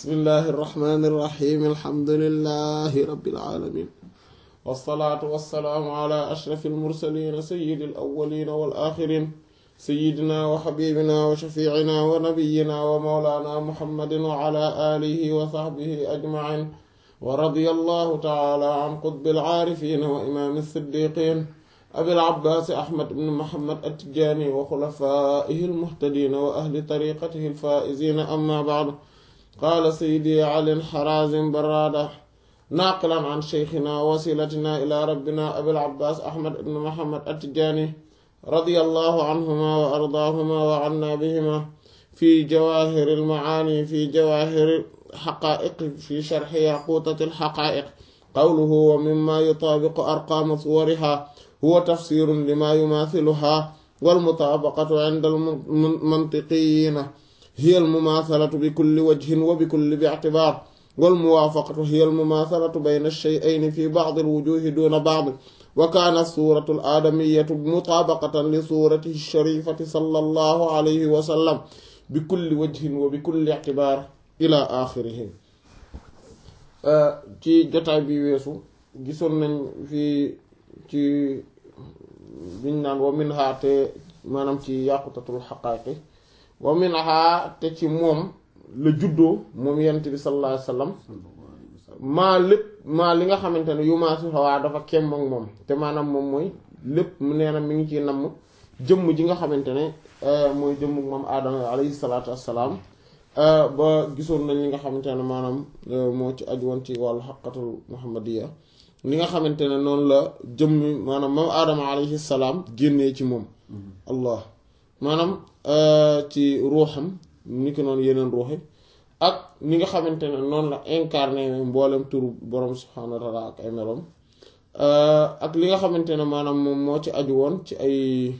bismillahi irrahmani irrahim alhamdulilahi rabbil alamin wassalaatu wassalaamu ala ashrafi almursalin sayidi alawalin wal axirin sayidina wa xabibina wa shafiicina wa nabiyina wa mawlana muhammadin wa ala alihi wa saxbihi ajmain wa radiya allahu taala an qutbil aarifina wa imaami siddiqin abil abbaas ahmad ibn muhammad at-tijaani wa xulafaa'ihi almuhtadiina wa ahli tariqatihi alfaa'iziina amma ba'du qaala sayyidi ali harazim barraada naaqilan an sheykhina wasilatina ila rabbina abil abbaas ahmad ibn muhammad at-tijaani radiyallahu anhumaa wa ardaahuma wa annaa bihimaa fi jawaahiri almacaani fi jawaahiri alxaqaa'iq fi sharxi yaquutati alxaqaa'iq qawluhu wa mimmaa yutaabiqu arqaama suwarihaa huwa tafsiirun limaa yumaathiluhaa walmutaabaqatu inda almantiqiyiina hiya almumaasalatu bikulli wajhin wa bikulli bi'tibaar walmuwaafaqatu hiya almumaasalatu bayna ash-shay'ayni fi ba'di alwujuuhi duuna ba'd wa kaanat suuratu al-aadamiyyatu mutaabaqatan li suuratihi ash-shariifati sallallahu alayhi wa sallam bikulli wajhin wa bikulli i'tibaar ilaa aaxirihi ci jotaay bi weesu gisoon nañ fi ci biñ naan wa minha te maanaam ci yàqutatul xaqaaqi wa minha te ci moom la juddoo moom yent bi sallallahu alayhi wasallam maa lépp maa li nga xamante ne yu maa si xawaa dafa kem ak moom te maanaam moom mooy lépp mu nee na mi ngi ciy namm jëmm ji nga xamante ne mooy jëmm moom aadama alayhi salaatu wassalaam ba gisoon nañ li nga xamante ne maanaam moo ci aju woon ci wàllu xaqatul muhammadiya li nga xamante ne noonu la jëmmi maanaam moom aadama alayhi salaam génnee ci moom allah maanaam ci ruuxam ni ko noonu yeneen ruuxi ak ni nga xamante ne noonu la incarné mboolem turu borom subhaanahu wa taala ak ay meloom ak li nga xamante ne maanaam moom moo ci aju woon ci ay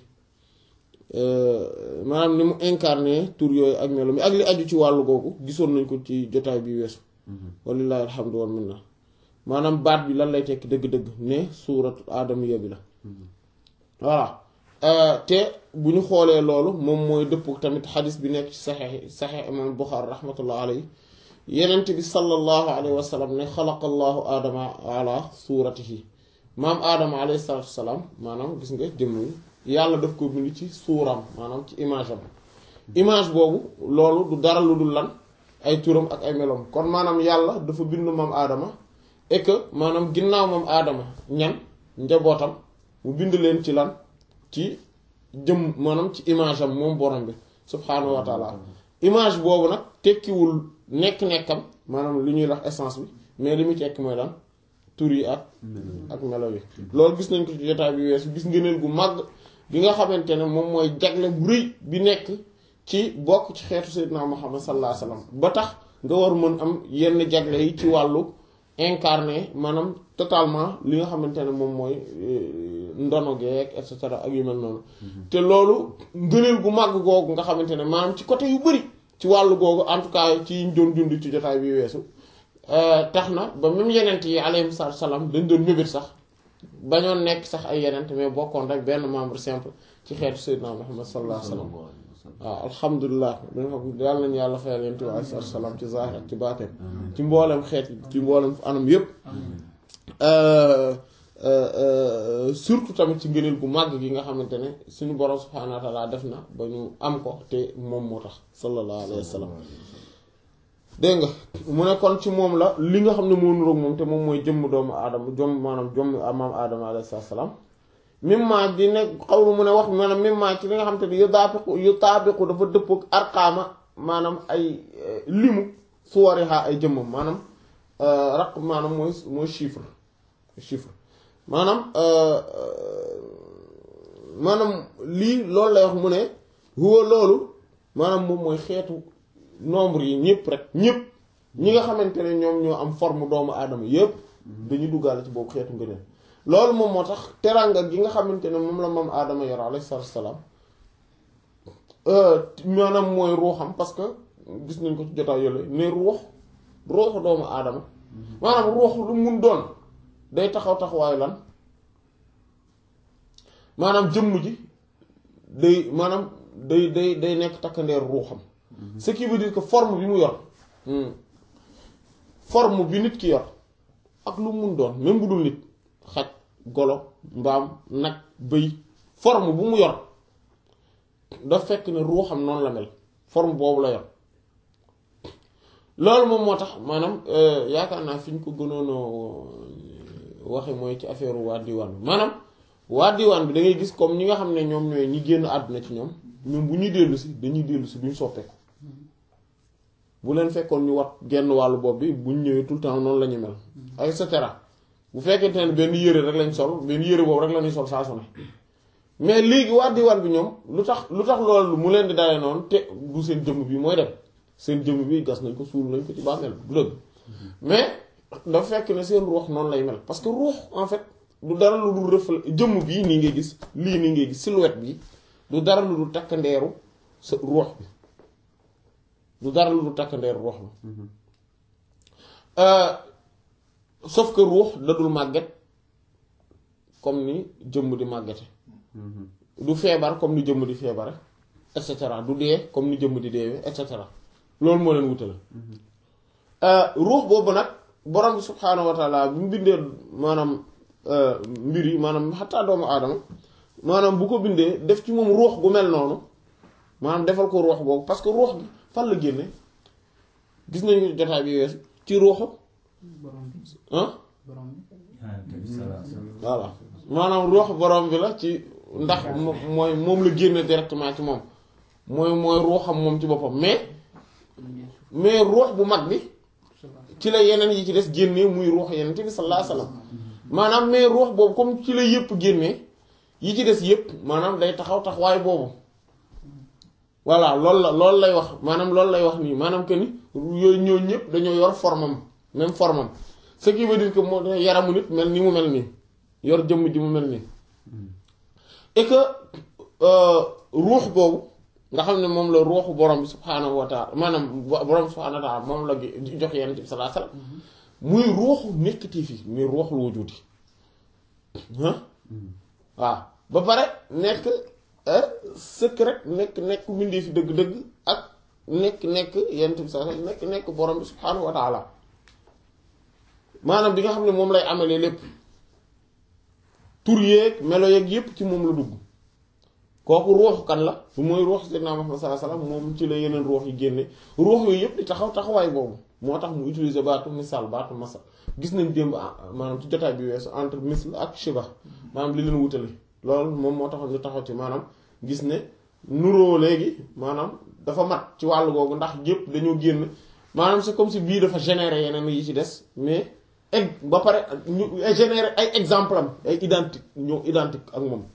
maanaam ni mu incarné tur yooyu ak meloom yi ak li aju ci wàllu googu gisoon nañ ko ci jotaay bi weesu walillahi alhamdu wal minna maanaam baat bi lan lay tekki dëgg-dëgg ne suuratu aadamiya bi la voilà te bu ñu xoolee loolu moom mooy dëpp tamit xadis bi nekk ci saxex saxex imam Buxaari rahmatullah alayhi yenent bi sallallahu alayhi wa sallam ne xalaqa allahu aadama ala suuratihi maam aadama alayhi salaatu wasalaam maanaam gis nga jëmm yàlla daf ko bind ci suuram maanaam ci image am image boobu loolu du dara lu dul lan ay turam ak ay meloom kon maanaam yàlla dafa bind maam aadama et que maanaam ginnaaw moom aadama ñan njabootam mu bind leen ci lan ci jëm maanaam ci image am moom borom bi subhaanahu wa taala image boobu nag tekkiwul nekk-nekkam maanaam li ñuy wax essence bi mais li muy tekki mooy lan tur yi ak ak melo yi loolu gis nañ ko ci jotaay bi weesu gis ngëneel gu màgg bi nga xamante ne moom mooy jagle bu rëy bi nekk ci bokk ci xeetu sayyidina Muhammad sallallahu alayhi wasallam ba tax nga war mën am yenn jagle yi ci wàllu incarné maanaam totalement li nga xamante ne moom mooy ndono geek et cetera ak yu mel noonu te loolu ngëneel gu màgg googu nga xamante ne maanaam ci côté yu bari ci wàllu googu en tout cas ci ñu doon dund ci jotaay bi weesu tax na ba même yenent yi alayhi salaam dañ doon mébét sax bañoon nekk sax ay yenent mais bokkoon rek benn membre simple ci xeetu sayyidina Muhammad sallallahu alayhi wasallam waaw alhamdulilah yàlla nañu yàlla fayal yent bi alayhi salaam ci zaahir ak ci baatin ci mboolem xeet ci mboolem anam yépp surtout tamit ci ngëneel gu màgg gi nga xamante ne suñu borom subhaanahu wa taala def na ba ñu am ko te moom moo tax sallallahu alayhi wa sallam dégg nga mu ne kon ci moom la li nga xam ne moo nuroog moom te moom mooy jëmm doomu aadama jom maanaam jom maam aadama alayhi salaam mimma di ne xawlu mu ne wax maanaam mimma ci li nga xam te ne yu taabiqu yu taabiqu dafa dëppog arqaama maanaam ay limu suwariha ay jëmmam maanaam raq maanaam mooy mooy chiffre chiffre maanaam maanaam lii loolu lay wax mu ne huwa loolu maanaam moom mooy xeetu nombre yi ñëpp rek ñëpp ñi nga xamante ne ñoom ñoo am forme doomu aadama yëpp dañuy duggaale ci boobu xeetu ngëneel loolu moom moo tax teranga gi nga xamante ne moom la moom aadama yor alayhi salaam maanaam mooy ruuxam parce que gis nañ ko ci jotaay yooyu ne ruux ruuxu doomu aadama maanaam ruux lu mun doon day taxaw taxawaayu lan maanaam jëmm ji day maanaam day day day nekk takkandeer ruuxam ce qui veut dire que forme bi mu yor forme bi nit ki yor ak lu mun doon même bu dul nit xaj golo mbaam nag bëy forme bu mu yor daf fekk ne ruuxam noonu la mel forme boobu la yor loolu moom moo tax maanaam yaakaar naa fi ñu ko gënoon waxe mooy ci affaire waa diwaan bi maanaam waa diwaan bi da ngay gis comme ñi nga xam ne ñoom ñooy ñi génn àdduna ci ñoom ñoom bu ñuy dellu si dañuy dellu si duñ soppeeku bu leen fekkoon ñu wat genn wàllu bopp bi buñ ñëwee tout le temps noonu la ñu mel et cetera bu fekkente ne benn yére rek lañ sol benn yére boobu rek la ñuy sol saa su ne mais léegi waa diwaan bi ñoom lu tax lu tax loolu mu leen di dalee noonu te du seen jëmm bi mooy dem seen jëmm bi gas nañ ko suul nañ ko ci bàmmeel du dëgg mais dafa fekk ne seen ruux noonu lay mel parce que ruux en fait du dara lu dul reflet jëmm bii nii ngay gis lii nii ngay gis silhouette bi du dara lu dul takk ndeeru sa ruux bi du dara lu dul takk ndeeru ruux bi sauf que ruux dadul màgget comme ni jëmm di màggete du feebar comme ni jëmm di feebare et cetera du dee comme ni jëmm di deewee et cetera loolu moo leen wutale ruux boobu nag borom bi subhaanahu wa taala bu mu bindee maanaam mbir yi maanaam xataa doomu aadama maanaam bu ko bindee def ci moom ruux bu mel noonu maanaam defal ko ruux boobu parce que ruux gi fan la génne gis nañu jotaay bi weesu ci ruuxu ah voilà maanaam ruux borom bi la ci ndax mooy moom la génne directement ci moom mooy mooy ruuxam moom ci boppam mais mais ruux bu mag bi ci la yeneen yi ci des génnee muy ruux yeneen bi sallallahu alayhi wasallam maanaam mais ruux boobu comme ci la yëpp génnee yi ci des yëpp maanaam day taxaw taxawaay boobu voilà loolu la loolu lay wax maanaam loolu lay wax nii maanaam que ni yooyu ñoo ñëpp dañoo yor formam même formam ce qui veut dire que moo yaramu nit mel ni mu mel nii yor jëmm ji mu mel nii et que ruux boobu nga xam ne moom la ruuxu borom bi subhaanahu wa taala maanaam borom bi subhaanahu wa taala moom la jox yenn bi sallallahu alayhi wasallam muy ruuxu nekkati fi muy ruuxul wujuudi waaw ba pare nekk sëkk rek nekk nekk mbindee fi dëgg-dëgg ak nekk nekk yenn bi sallallahu alayhi wasallam nekk nekk borom bi subhaanahu wa taala maanaam bi nga xam ne moom lay amalee lépp tur yeeg melo yeeg yépp ci moom la dugg kooku ruux kan la bu mooy ruux Seydina Muhammad sallallahu alayhi wasallam moom ci la yeneen ruux yi génne ruux yooyu yépp di taxaw taxawaay boobu moo tax mu utiliser baatu misaal baatu masal gis nañ démb maanaam ci jotaay bi weesu entre misl ak shiba maanaam li leen wutale loolu moom moo taxoon ñu taxaw ci maanaam gis ne nuroo léegi maanaam dafa mat ci wàllu googu ndax yépp dañoo génn maanaam c'est comme si bii dafa générer yeneen yi ci des mais egg ba pare ñu générer ay exemple am ay identique ñoo identique ak moom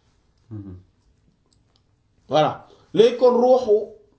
voilà léegi kon ruuxu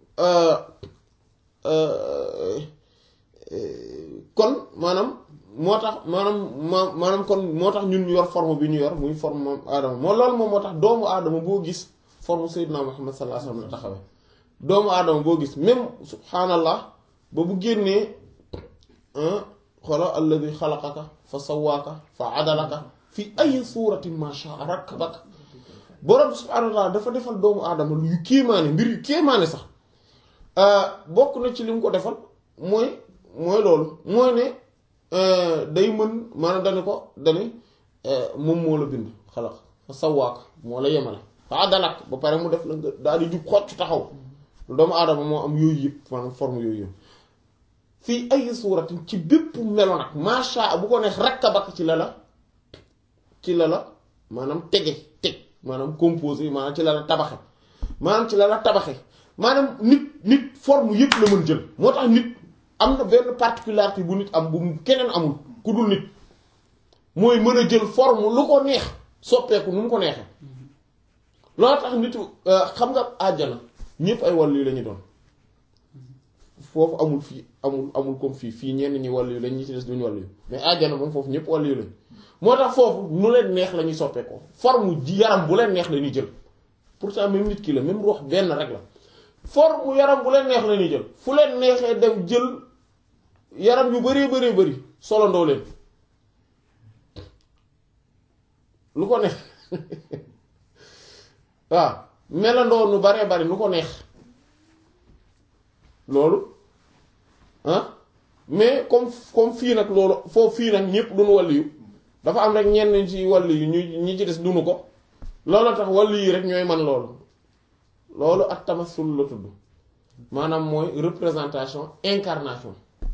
kon maanaam moo tax maanaam ma maanaam kon moo tax ñun ñu yor forme bi ñu yor muy forme moom aadama moo loolu moom moo tax doomu aadama boo gis forme Seydina Muhammad sallallahu alayhi wasallam la taxawee doomu aadama boo gis même subhaanallah ba bu génnee xolo alladi xalaqaka fa sawaaka fa adalaka fi ay suratin ma sha'a rakkabaka borom subhaanahu wa taala dafa defal doomu aadama lu yu kéemaane mbir yu kéemaane sax bokk na ci li mu ko defal mooy mooy loolu mooy ne day mën maanaam dani ko dani moom moo la bind xalaq fa sawaaka moo la yemale fa adalak ba pare mu def la nga daal di jub xocc taxaw doomu aadama moo am yooyu yëpp maanaam forme yooyu yëpp fii ay suuratin ci bépp melo nag macha bu ko neex rakkabak ci la la ci la la maanaam tege teg maanaam composé maanaam ci la la tabaxe maanaam ci la la tabaxe maanaam nit nit forme yëpp la mën jël moo tax nit am na benn particularité bu nit am bu keneen amul ku dul nit mooy mën a jël forme lu ko neex soppeeku nu mu ko neexee loolu tax nit xam nga àjjana ñëpp ay wàllu yu la ñu doon foofu amul fii amul amul comme fii fii ñenn ñi wàllu yu lañ ñi ci des duñu wàllu yu mais àjjana moom foofu ñëpp wàllu yu lañ moo tax foofu nu leen neex la ñuy soppeekoo forme ji yaram bu leen neex la ñuy jël pourtant même nit ki la même ruux benn rek la forme yaram bu leen neex la ñuy jël fu leen neexee dem jël yaram yu bëree bëree bëri solandoo leen lu ko neex waaw melandoo nu baree bari nu ko neex loolu ah mais comme comme fii nag loolu foofu fii nag ñëpp duñu wàll yu dafa am rek ñenn ci wàll yu ñu ñi ci des dunu ko loolu tax wàll yi rek ñooy man loolu loolu ak tamasul la tudd maanaam mooy représentation incarnation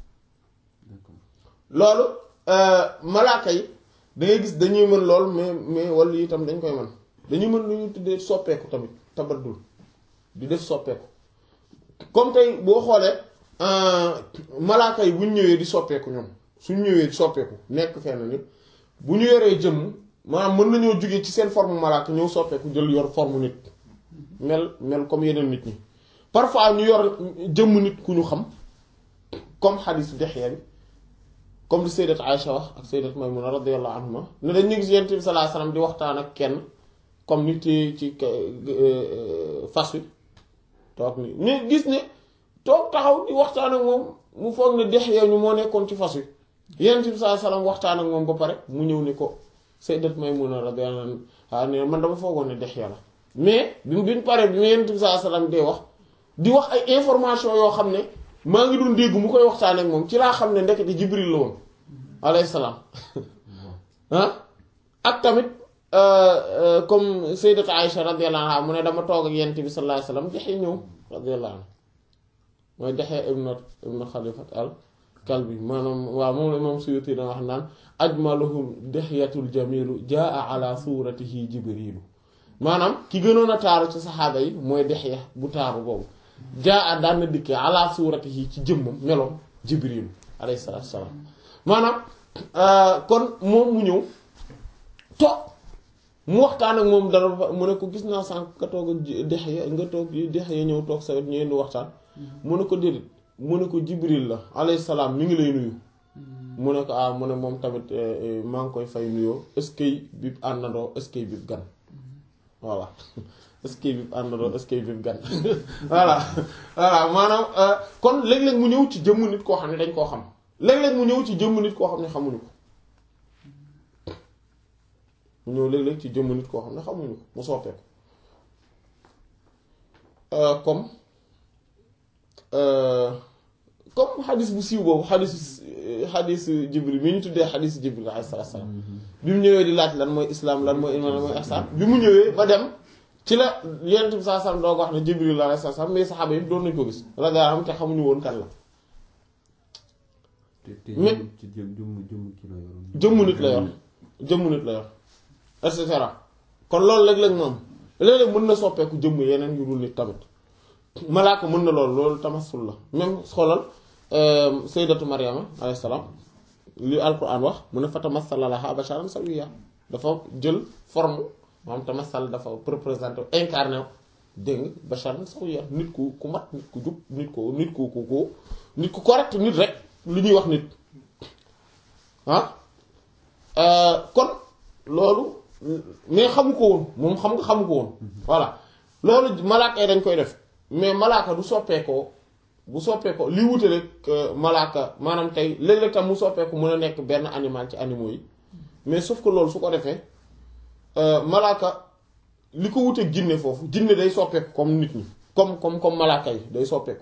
loolu malaaka yi da ngay gis dañuy mën lool mais mais wàll yi itam dañ koy mën dañuy mën lu ñu tuddee soppeeku tamit tabaddul di def soppeeku comme tey boo xoolee malaaka yi bu ñu ñëwee di soppeeku ñoom suñ ñëwee di soppeeku nekk fenn nit bu ñu yoree jëmm maanaam mën nañoo jógee ci seen forme malaaka ñëw soppeeku jël yor forme nit mel mel comme yeneen nit ñi parfois ñu yor jëmm nit ku ñu xam comme xadiis Dihya bi comme li sayyidat Aïcha wax ak sayyidat Maymuna radiyallahu anhuma ne dañ ñu gis Yonent bi sallallahu alayhi wasallam di waxtaan ak kenn comme nit ci ci fas wi toog ni mais gis ne toog taxaw di waxtaan ak moom mu foog ne Dihya ñu moo nekkoon ci fas wi Yonent bi sallallahu alayhi wasallam waxtaan ak moom ba pare mu ñëw ni ko sayyidat Maymuna radiyallahu anha ne man dama foogoon ne Dihya la mais bi bi ñu paree bi Yonent bi sallallahu alayhi wasallam dee wax di wax ay information yoo xam ne maa ngi doon dégg mu koy waxtaan ak moom ci laa xam ne ndekete Jibril la woon alayhi salaam ah ak tamit comme sayyidat Aïcha radiyallahu anha mu ne dama toog ak Yonent bi sallallahu alayhi wasallam Dihya ñëw radiyallahu anha mooy Dihya ibn ibn Khalifat al Kalbi maanaam waaw moom la moom Suyuti na wax naan ajmaluhum Dihyatul jamilu jaa ala suratihi Jibrilu maanaam ki gënoon a taaru ci saxaaba yi mooy Dihya bu taaru boobu jaa a daan na dikkee ala suratihi ci jëmmam meloom Jibrilu alayhi salaatu wa salaam maanaam kon moom mu ñëw toog mu waxtaan ak moom dara mu ne ko gis naa sànq nga toog Dihya nga toog Dihya ñëw toog sa wet ñu indi waxtaan mu ne ko déedéet mu ne ko Jibril la alayhi salaam mi ngi lay nuyu mu ne ko ah mu ne moom tamit maa ngi koy fay nuyoo est-ce que bi àndandoo est-ce que bi gan voilà est-ce que bi àndandoo est-ce que bi gan voilà voilà maanaam kon léeg-léeg mu ñëw ci jëmm nit koo xam ne dañ koo xam léeg-léeg mu ñëw ci jëmm nit koo xam ne xamuñu ko mu ñëw léeg-léeg ci jëmm nit koo xam ne xamuñu ko mu soppeeku comme comme xadis bu siiw boobu xadis xadis jibril mi ñu tuddee xadis jibril alayhi salaatu salaam bi mu ñëwee di laaj lan mooy islam lan mooy iman lan mooy ihsan bi mu ñëwee ba dem ci la yonent bi saa salaam doo ko wax ne jibril alayhi salaam mais saxaaba yi doon nañ ko gis la gaa xam te xamuñu woon kan la mais jëmm nit la yor jëmm nit la yor et cetera kon loolu léeg-léeg moom léeg-léeg mën na soppeeku jëmm yeneen yu dul nit tamit malaaka mën na loolu loolu tamasul la même xoolal sayyidatu Maryama alayhi salaam li alquran wax mu ne fa tamassala laha basharan sawiyya dafa jël forme maanaam tamassal dafa représenté incarné dégg nga basharan sawiyya nit ku ku mat nit ku jub nit ko nit ku ku ku nit ku correct nit rek lu ñuy wax nit ah kon loolu mais xamu ko woon moom xam nga xamu ko woon voilà loolu malaaka yi dañ koy def mais malaaka du soppeekoo bu soppeekoo li wute rek malaaka maanaam tey léeg-léeg tam mu soppeeku mën a nekk benn animal ci animaux yi mais sauf que loolu su ko defee malaaka li ko wuteeg jinne foofu jinne day soppeeku comme nit ñi comme comme comme malaaka yi day soppeeku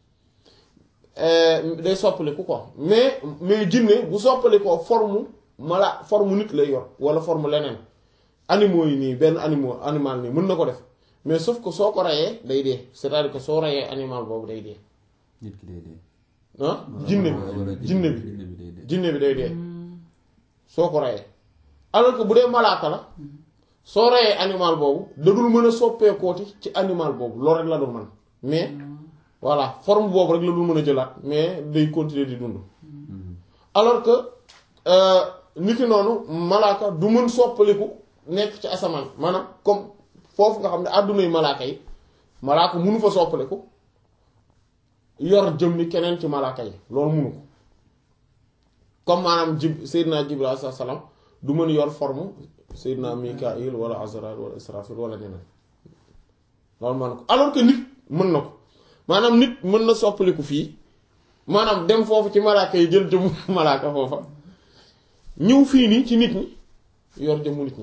day soppaliku quoi mais mais jinne bu soppalikoo forme mala forme nit lay yor wala forme leneen animaux yi nii benn animaux animal nii mën na ko def mais sauf que soo ko reyee day dee c'est-à-dire que soo reyee animal boobu day dee. nit ki day dee. ah jinne bi jinne bi jinne bi day dee soo ko reyee alors que bu dee malaaka la soo reyee animal boobu da dul mën a soppeekooti ci animal boobu loolu rek la dul man mais voilà forme boobu rek la dul mën a jëlaat mais day continuer di dund alors que niki noonu malaaka du mën soppaliku nekk ci asamaan maanaam comme foofu nga xam ne àddunay malaaka yi malaaka munu fa soppaliku yor jëmmi keneen ci malaaka yi loolu munu ko comme maanaam jib Seydina Jibril alayhi salaam du mën yor forme Seydina Mikail wala Azraïl wala Israfil wala ñeneen loolu mën na ko alors que nit mën na ko maanaam nit mën na soppaliku fii maanaam dem foofu ci malaaka yi jël jëmmu malaaka foofa ñëw fii nii ci nit ñi yor jëmmu nit ñi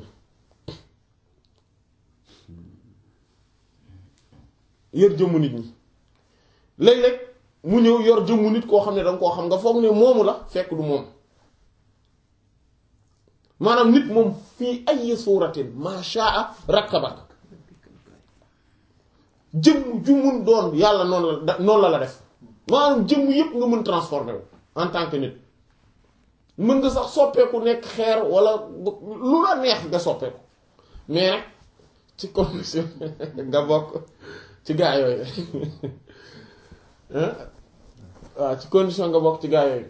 yor jëmmu nit ñi léeg-léeg mu ñëw yor jëmmu nit koo xam ne danga koo xam nga foog ne moomu la fekk du moom maanaam nit moom fii ay suuratin ma shaa rakkabak jëmm ju mun doon yàlla noonu la noonu la la def maanaam jëmm yépp nga mën transformé wu en tant que nit mën nga sax soppeeku nekk xeer wala lu la neex nga soppeeku mais nag ci condition nga bokk ci gaa yooyu waaw ci condition nga bokk ci gaa yooyu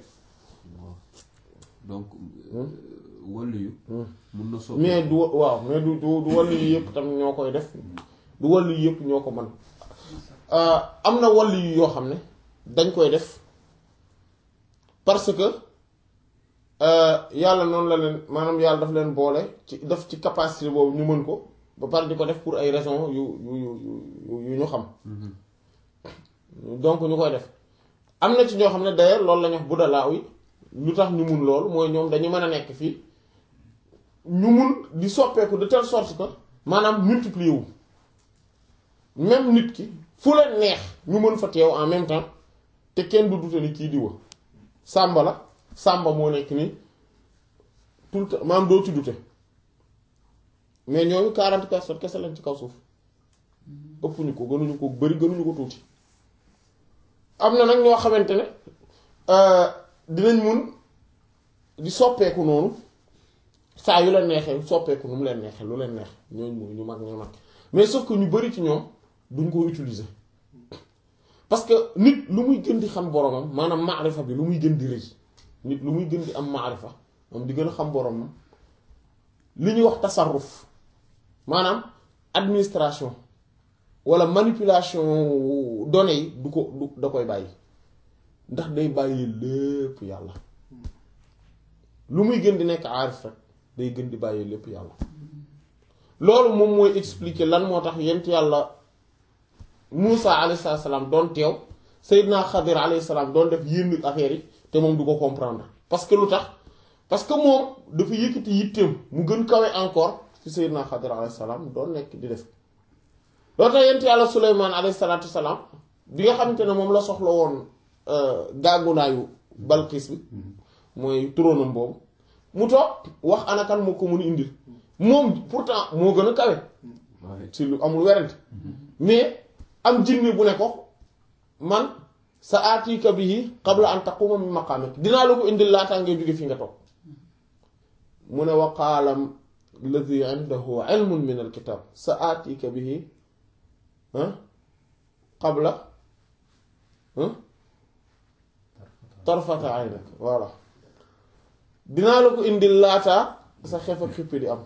donc wàllu yu mun na soppi mais du waaw mais du du du wàllu yu yëpp tam ñoo koy def du wàllu yu yëpp ñoo ko mën am na wàllu yu yoo xam ne dañ koy def parce que yàlla noonu la leen maanaam yàlla daf leen boole ci def ci capacité boobu ñu mën ko ba pare di ko def pour ay raisons yu yu yu yu ñu xam donc ñu koy def am na ci ñoo xam ne d'ailleurs loolu la ñu wax bu dalaa yi lu tax ñu mun loolu mooy ñoom dañu mën a nekk fii ñu mun di soppeeku de telle sorte que maanaam multiplier wu même nit ki fu leen neex ñu mën fa teew en même temps te kenn du dute ni kii di wa sàmba la sàmba moo nekk nii tout le temps maanaam doo ci dute mais ñooñu quarante personnes kese lañ ci kaw suuf ëpp ñu ko gënuñu ko bari gënuñu ko tuuti am na nag ñoo xamante ne dinañ mun di soppeeku noonu saa yu leen neexee soppeeku nu mu leen neexee lu leen neex ñooñu mooy ñu mag ñu mag mais sauf que ñu bari ci ñoom duñ ko utiliser parce que nit lu muy gën di xam boromam maanaam maarifa bi lu muy gën di rëy nit lu muy gën di am maarifa am di gën a xam boromam li ñuy wax tasarruf maanaam administration wala manipulation données yi du ko du da koy bàyyi ndax day bàyyi lépp yàlla lu muy gën di nekk aarif rek day gën di bàyyi lépp yàlla loolu moom mooy expliquer lan moo tax yent yàlla Muusa alayhi salaam doon teew Seydina Xadir alayhi salaam doon def yenn affaires yi te moom du ko comprendre parce que lu tax parce que moom dafa yëkkati yitteem mu gën kawe encore ci Seydina Xadir alayhi salaam doon nekk di def loolu tax yent yàlla Suleymaan alayhi salaatu salaam bi nga xamante ne moom la soxla woon gàggunaayu Balqis bi mooy turóonam boobu mu toog wax anakan moo ko mun a indil moom pourtant moo gën a kawe ci lu amul werante mais am jinne bu ne ko man sa aatika bihi qabla an taquma min maqamik dinaa la ko indil laataa ngay jóge fi nga toog mu ne wa qaala alladi indahu ilmun min alkitab sa aatika bihi qabla tarfata aynak voilà dinaa la ko indil laataa sa xef ak xippi di am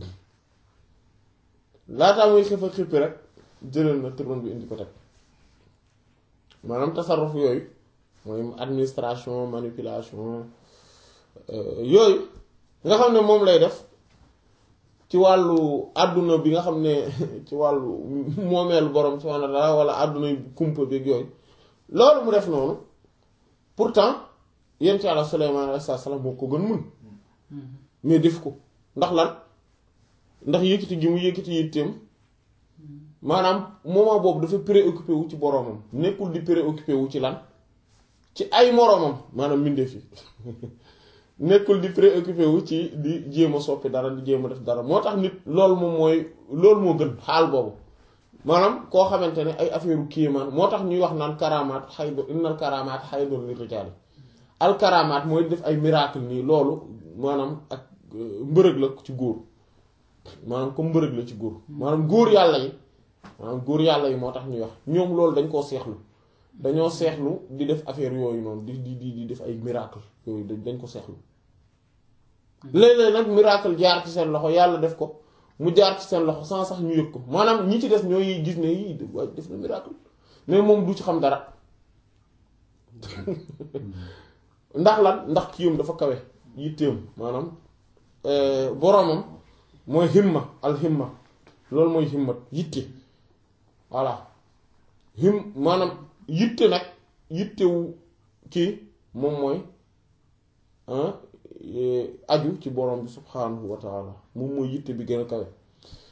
laataa muy xef ak xippi rek jëlal na turon bi indi ko teg maanaam tasarruf yooyu mooy administration manipulation yooyu nga xam ne moom lay def ci wàllu àdduna bi nga xam ne ci wàllu moomeelu borom subhaanahu wa ta'aala wala àdduna kumpa beeg yooyu loolu mu def noonu pourtant yent yàlla Suleymaan alayhi salaam moo ko gën mun mais def ko ndax lan ndax yëkkati gi mu yëkkati yitteem maanaam moment boobu dafa préoccupé wu ci boromam nekkul di préoccupé wu ci lan ci ay moromam maanaam mbindeef yi nekkul di préoccupé wu ci di jéem a soppi dara di jéem a def dara moo tax nit loolu moom mooy loolu moo gën xaal boobu maanaam koo xamante ne ay affaire u kéemaan moo tax ñuy wax naan karamaat xaydu innal karamaat xaydun li rijaali al karamaat mooy def ay miracle nii loolu maanaam ak mbërëg la ci góor maanaam comme mbërëg la ci góor maanaam góor yàlla yi maanaam góor yàlla yi moo tax ñuy wax ñoom loolu dañ koo seexlu dañoo seexlu di def affaire yooyu noonu di di di di def ay miracle yooyu dañ ko seexlu léeg-léeg nag miracle jaar ci seen loxo yàlla def ko mu jaar ci seen loxo sans sax ñu yëg ko maanaam ñi ci des ñooy gis ne yii waaye def na miracle mais moom du ci xam dara ndax lan ndax kiyam dafa kawe yitteem maanaam boromam mooy himma al himma loolu mooy himmat yitte voilà him maanaam yitte nag yittewu kii moom mooy aju ci borom bi subhanahu wa taala moom mooy yitte bi gën a kawe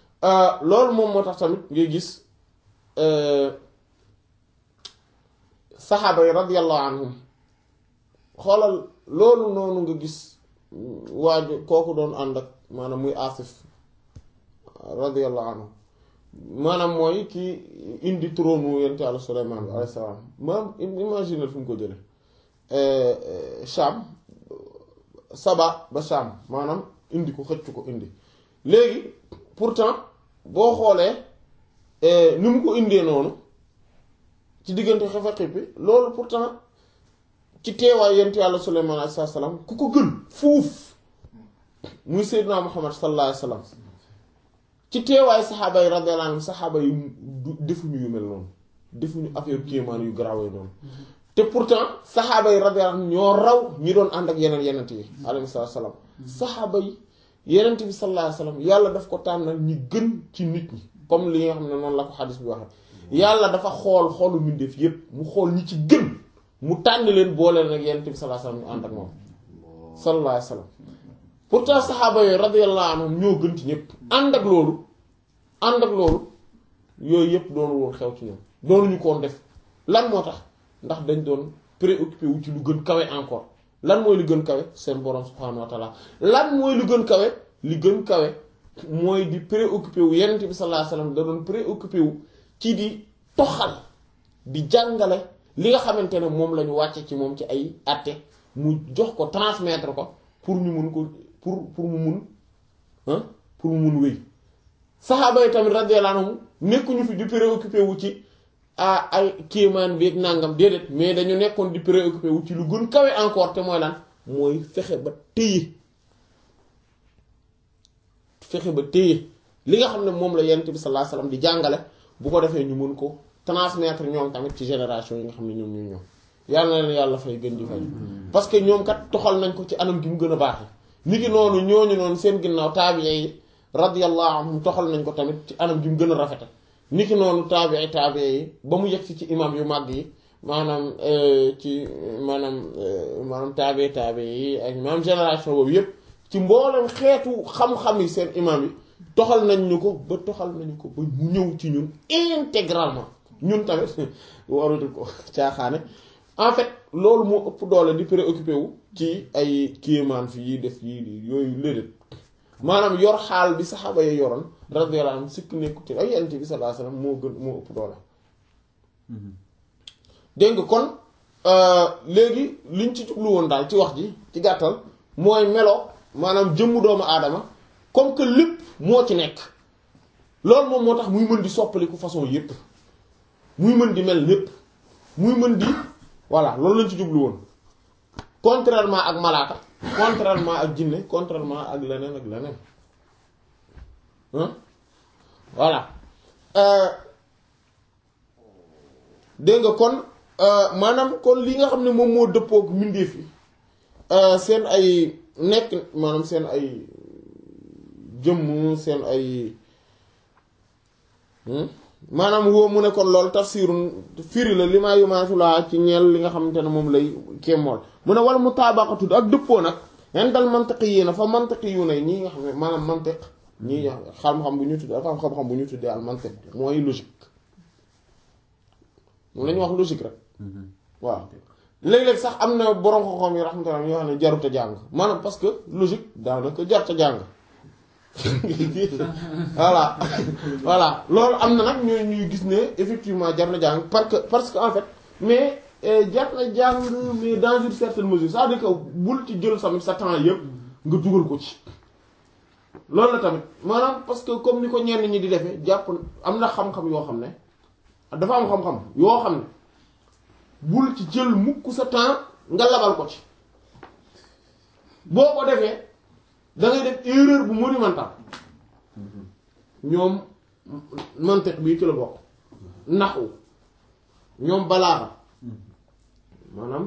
loolu moom moo tax tamit ngay gis saxaaba yi radiyallahu anhum xoolal loolu noonu nga gis waaju kooku doon ànd ak maanaam muy asif radiyallahu anhu maanaam mooy ki indi trône wu yonent Yàlla Suleymaan bi alayhi salaam maanaam imagine fu mu ko jële Sham Saba ba Sham maanaam indi ko xëcc ko indi léegi pourtant boo xoolee ni mu ko indee noonu ci diggante xefe xippi loolu pourtant ci teewaay yonent Yàlla Suleymaan alayhi salaam ku ko gën fuuf muy Seydina Muhammad sallallahu alayhi wa sallam ci teewaay saxaaba yi radiyallahu anhum saxaaba yi defuñu yu mel noonu defuñu affaire kéemaan yu garaawee noonu te pourtant saxaaba yi radiyallahu anhum ñoo raw ñi doon ànd ak yeneen yenent yi alayhi salaam saxaaba yi yenent bi sallallahu alayhi wa sallam yàlla daf ko tànnal ñi gën ci nit ñi comme li nga xam ne noonu la ko xadis bi waxee yàlla dafa xool xoolu mbindeef yépp mu xool ñi ci gën mu tànn leen boole leen ak yenent bi sallallahu alayhi wa sallam ñu ànd ak moom sallallahu alayhi wa sallam pourtant saxaaba yooyu radiyallahu anhum ñoo gën ci ñëpp ànd ak loolu ànd ak loolu yooyu yëpp doonu woon xew ci ñoom doonuñu koon def lan moo tax ndax dañ doon préoccupé wu ci lu gën kawe encore lan mooy lu gën kawe seen borom subhaanahu wa taala lan mooy lu gën kawe li gën kawe mooy di préoccupé wu yenent bi sallallahu alayhi wasallam da doon préoccupé wu ci di toxal di jàngale li nga xamante ne moom la ñu wàcce ci moom ci ay àtte mu jox ko transmettre ko pour ñu mun ko pour pour mu mun ah pour mu mun wéy saxaaba yi tamit radiyallahu anhum nekkuñu fi di préoccupé wu ci ah ay kéemaan bi ak nàngam déedéet mais dañu nekkoon di préoccupé wu ci lu gën kawe encore te mooy lan mooy fexe ba téye fexe ba téye li nga xam ne moom la yonent bi sallallahu alayhi wasallam di jàngale bu ko defee ñu mën ko transmettre ñoom tamit ci génération yi nga xam ne ñoom ñuy ñëw yàlla na leen yàlla fay gën di fay parce que ñoom kat toxal nañ ko ci anam gi mu gën a baaxee ni ki noonu ñooñu noonu seen ginnaaw taabiya yi radiyallahu anhum toxal nañ ko tamit ci anam gi mu gën a rafete ni ki noonu taabiya taabiya yi ba mu yegg ci imam yu màgg yi maanaam ci maanaam maanaam taabiya taabiya yi ak maanaam génération boobu yépp ci mboolem xeetu xam-xam yi seen imam yi toxal nañ ñu ko ba toxal nañu ko ba mu ñëw ci ñun intégralement ñun tamit waruñu ko caaxaane en fait loolu moo ëpp doole di préoccupé wu ci ay kéemaan fi yi def yi yooyu léedéet maanaam yor xaal bi saxaaba yi yoroon radiyallahu anhum sikk nekkute ay yonent bi sallallahu alayhi wasallam moo gën moo ëpp doole dégg nga kon léegi liñ ci jublu woon daal ci wax ji ci gàttal mooy melo maanaam jëmmu doomu aadama comme que lépp moo ci nekk loolu moom moo tax muy mën di soppaliku façon yépp muy mën di mel lépp muy mën di voilà loolu lañ ci jublu woon contrairement ak malaaka contrairement ak jinne contrairement ak leneen ak leneen voilà dégg nga kon maanaam kon li nga xam ne moom moo dëppook mbindeef yi seen ay nekk maanaam seen ay jëmm seen ay maanaam woo mu ne kon loolu tafsirun firi la li maa yumaasu laa ci ñeel li nga xamante ne moom lay kémmool mu ne wala mu taabaqatu ak dëppoo nag indal mantiqi yi na fa mantiqi yu ne ñii nga xam ne maanaam mantiq ñii xam-xam bu ñu tuddee dafa am xam-xam bu ñu tuddee al mantiq mooy logique moom la ñuy wax logique rek waaw léeg-léeg sax am na borom xam-xam yi rahmatullah yoo xam ne jarut a jàng maanaam parce que logique daanaka jarut a jàng voilà voilà loolu am na nag ñooy ñuy gis ne effectivement jar na jàng parce que parce que en fait mais jar na jàng mais dans une certaine mesure c'est-à-dire que bul ci jël tamit sa temps yëpp nga dugal ko ci loolu la tamit maanaam parce que comme ni ko ñenn ñi di defee jàpp am na xam-xam yoo xam ne dafa am xam-xam yoo xam ne bul ci jël mukk sa temps nga labal ko ci boo ko defee da ngay def erreur bu monumental ñoom mantiq bii ci la bokk naxu ñoom balaaxa maanaam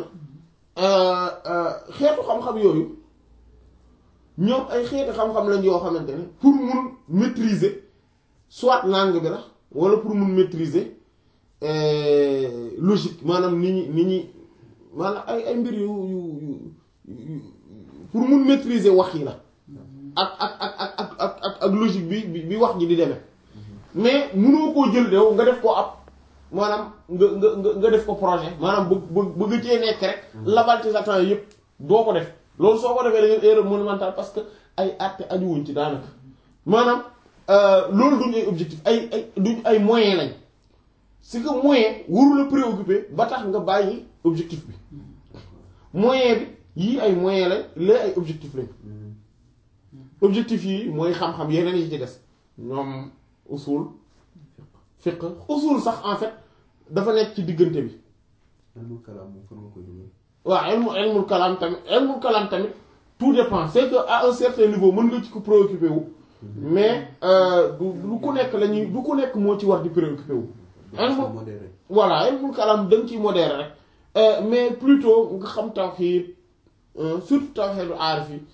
xeetu xam-xam yooyu ñoom ay xeetu xam-xam lañ yoo xamante ne pour mun maîtriser soit langue bi la wala pour mun maîtriser logique maanaam ni ñi ni ñi maanaam ay ay mbir yu yu yu pour mun maîtriser wax yi la ak ak ak ak ak ak ak logique bi bi wax ji di demee mais munoo koo jël dew nga def ko ab maanaam nga nga nga nga def ko projet maanaam bëgg bëgg bëgg cee nekk rek labal ci sa temps yëpp doo ko def loolu soo ko defee da ngeen erreur monumentale parce que ay àtte ajuwuñ ci daanaka maanaam loolu duñ ay objectif ay ay duñ ay moyen lañ c'est que moyen waru la préoccuper ba tax nga bàyyi objectif bi moyen bi yii ay moyen lañ lee ay objectif lañ objectif yi mooy xam-xam yeneen yi ci des ñoom usul fiqh usul sax en fait dafa nekk ci diggante bi ilmul kalaam moom fan nga koy dugal. waaw ilmu ilmul kalaam tamit ilmul kalaam tamit tout dépend c'est que à un certain niveau mën nga ci ko préoccupé wu mais du du ku nekk la ñuy du ku nekk moo ci war di préoccupé wu ilmul modéré. voilà ilmul kalaam da nga ciy modéré rek mais plutôt nga xam tawxiid surtout tawxiidu aarif yi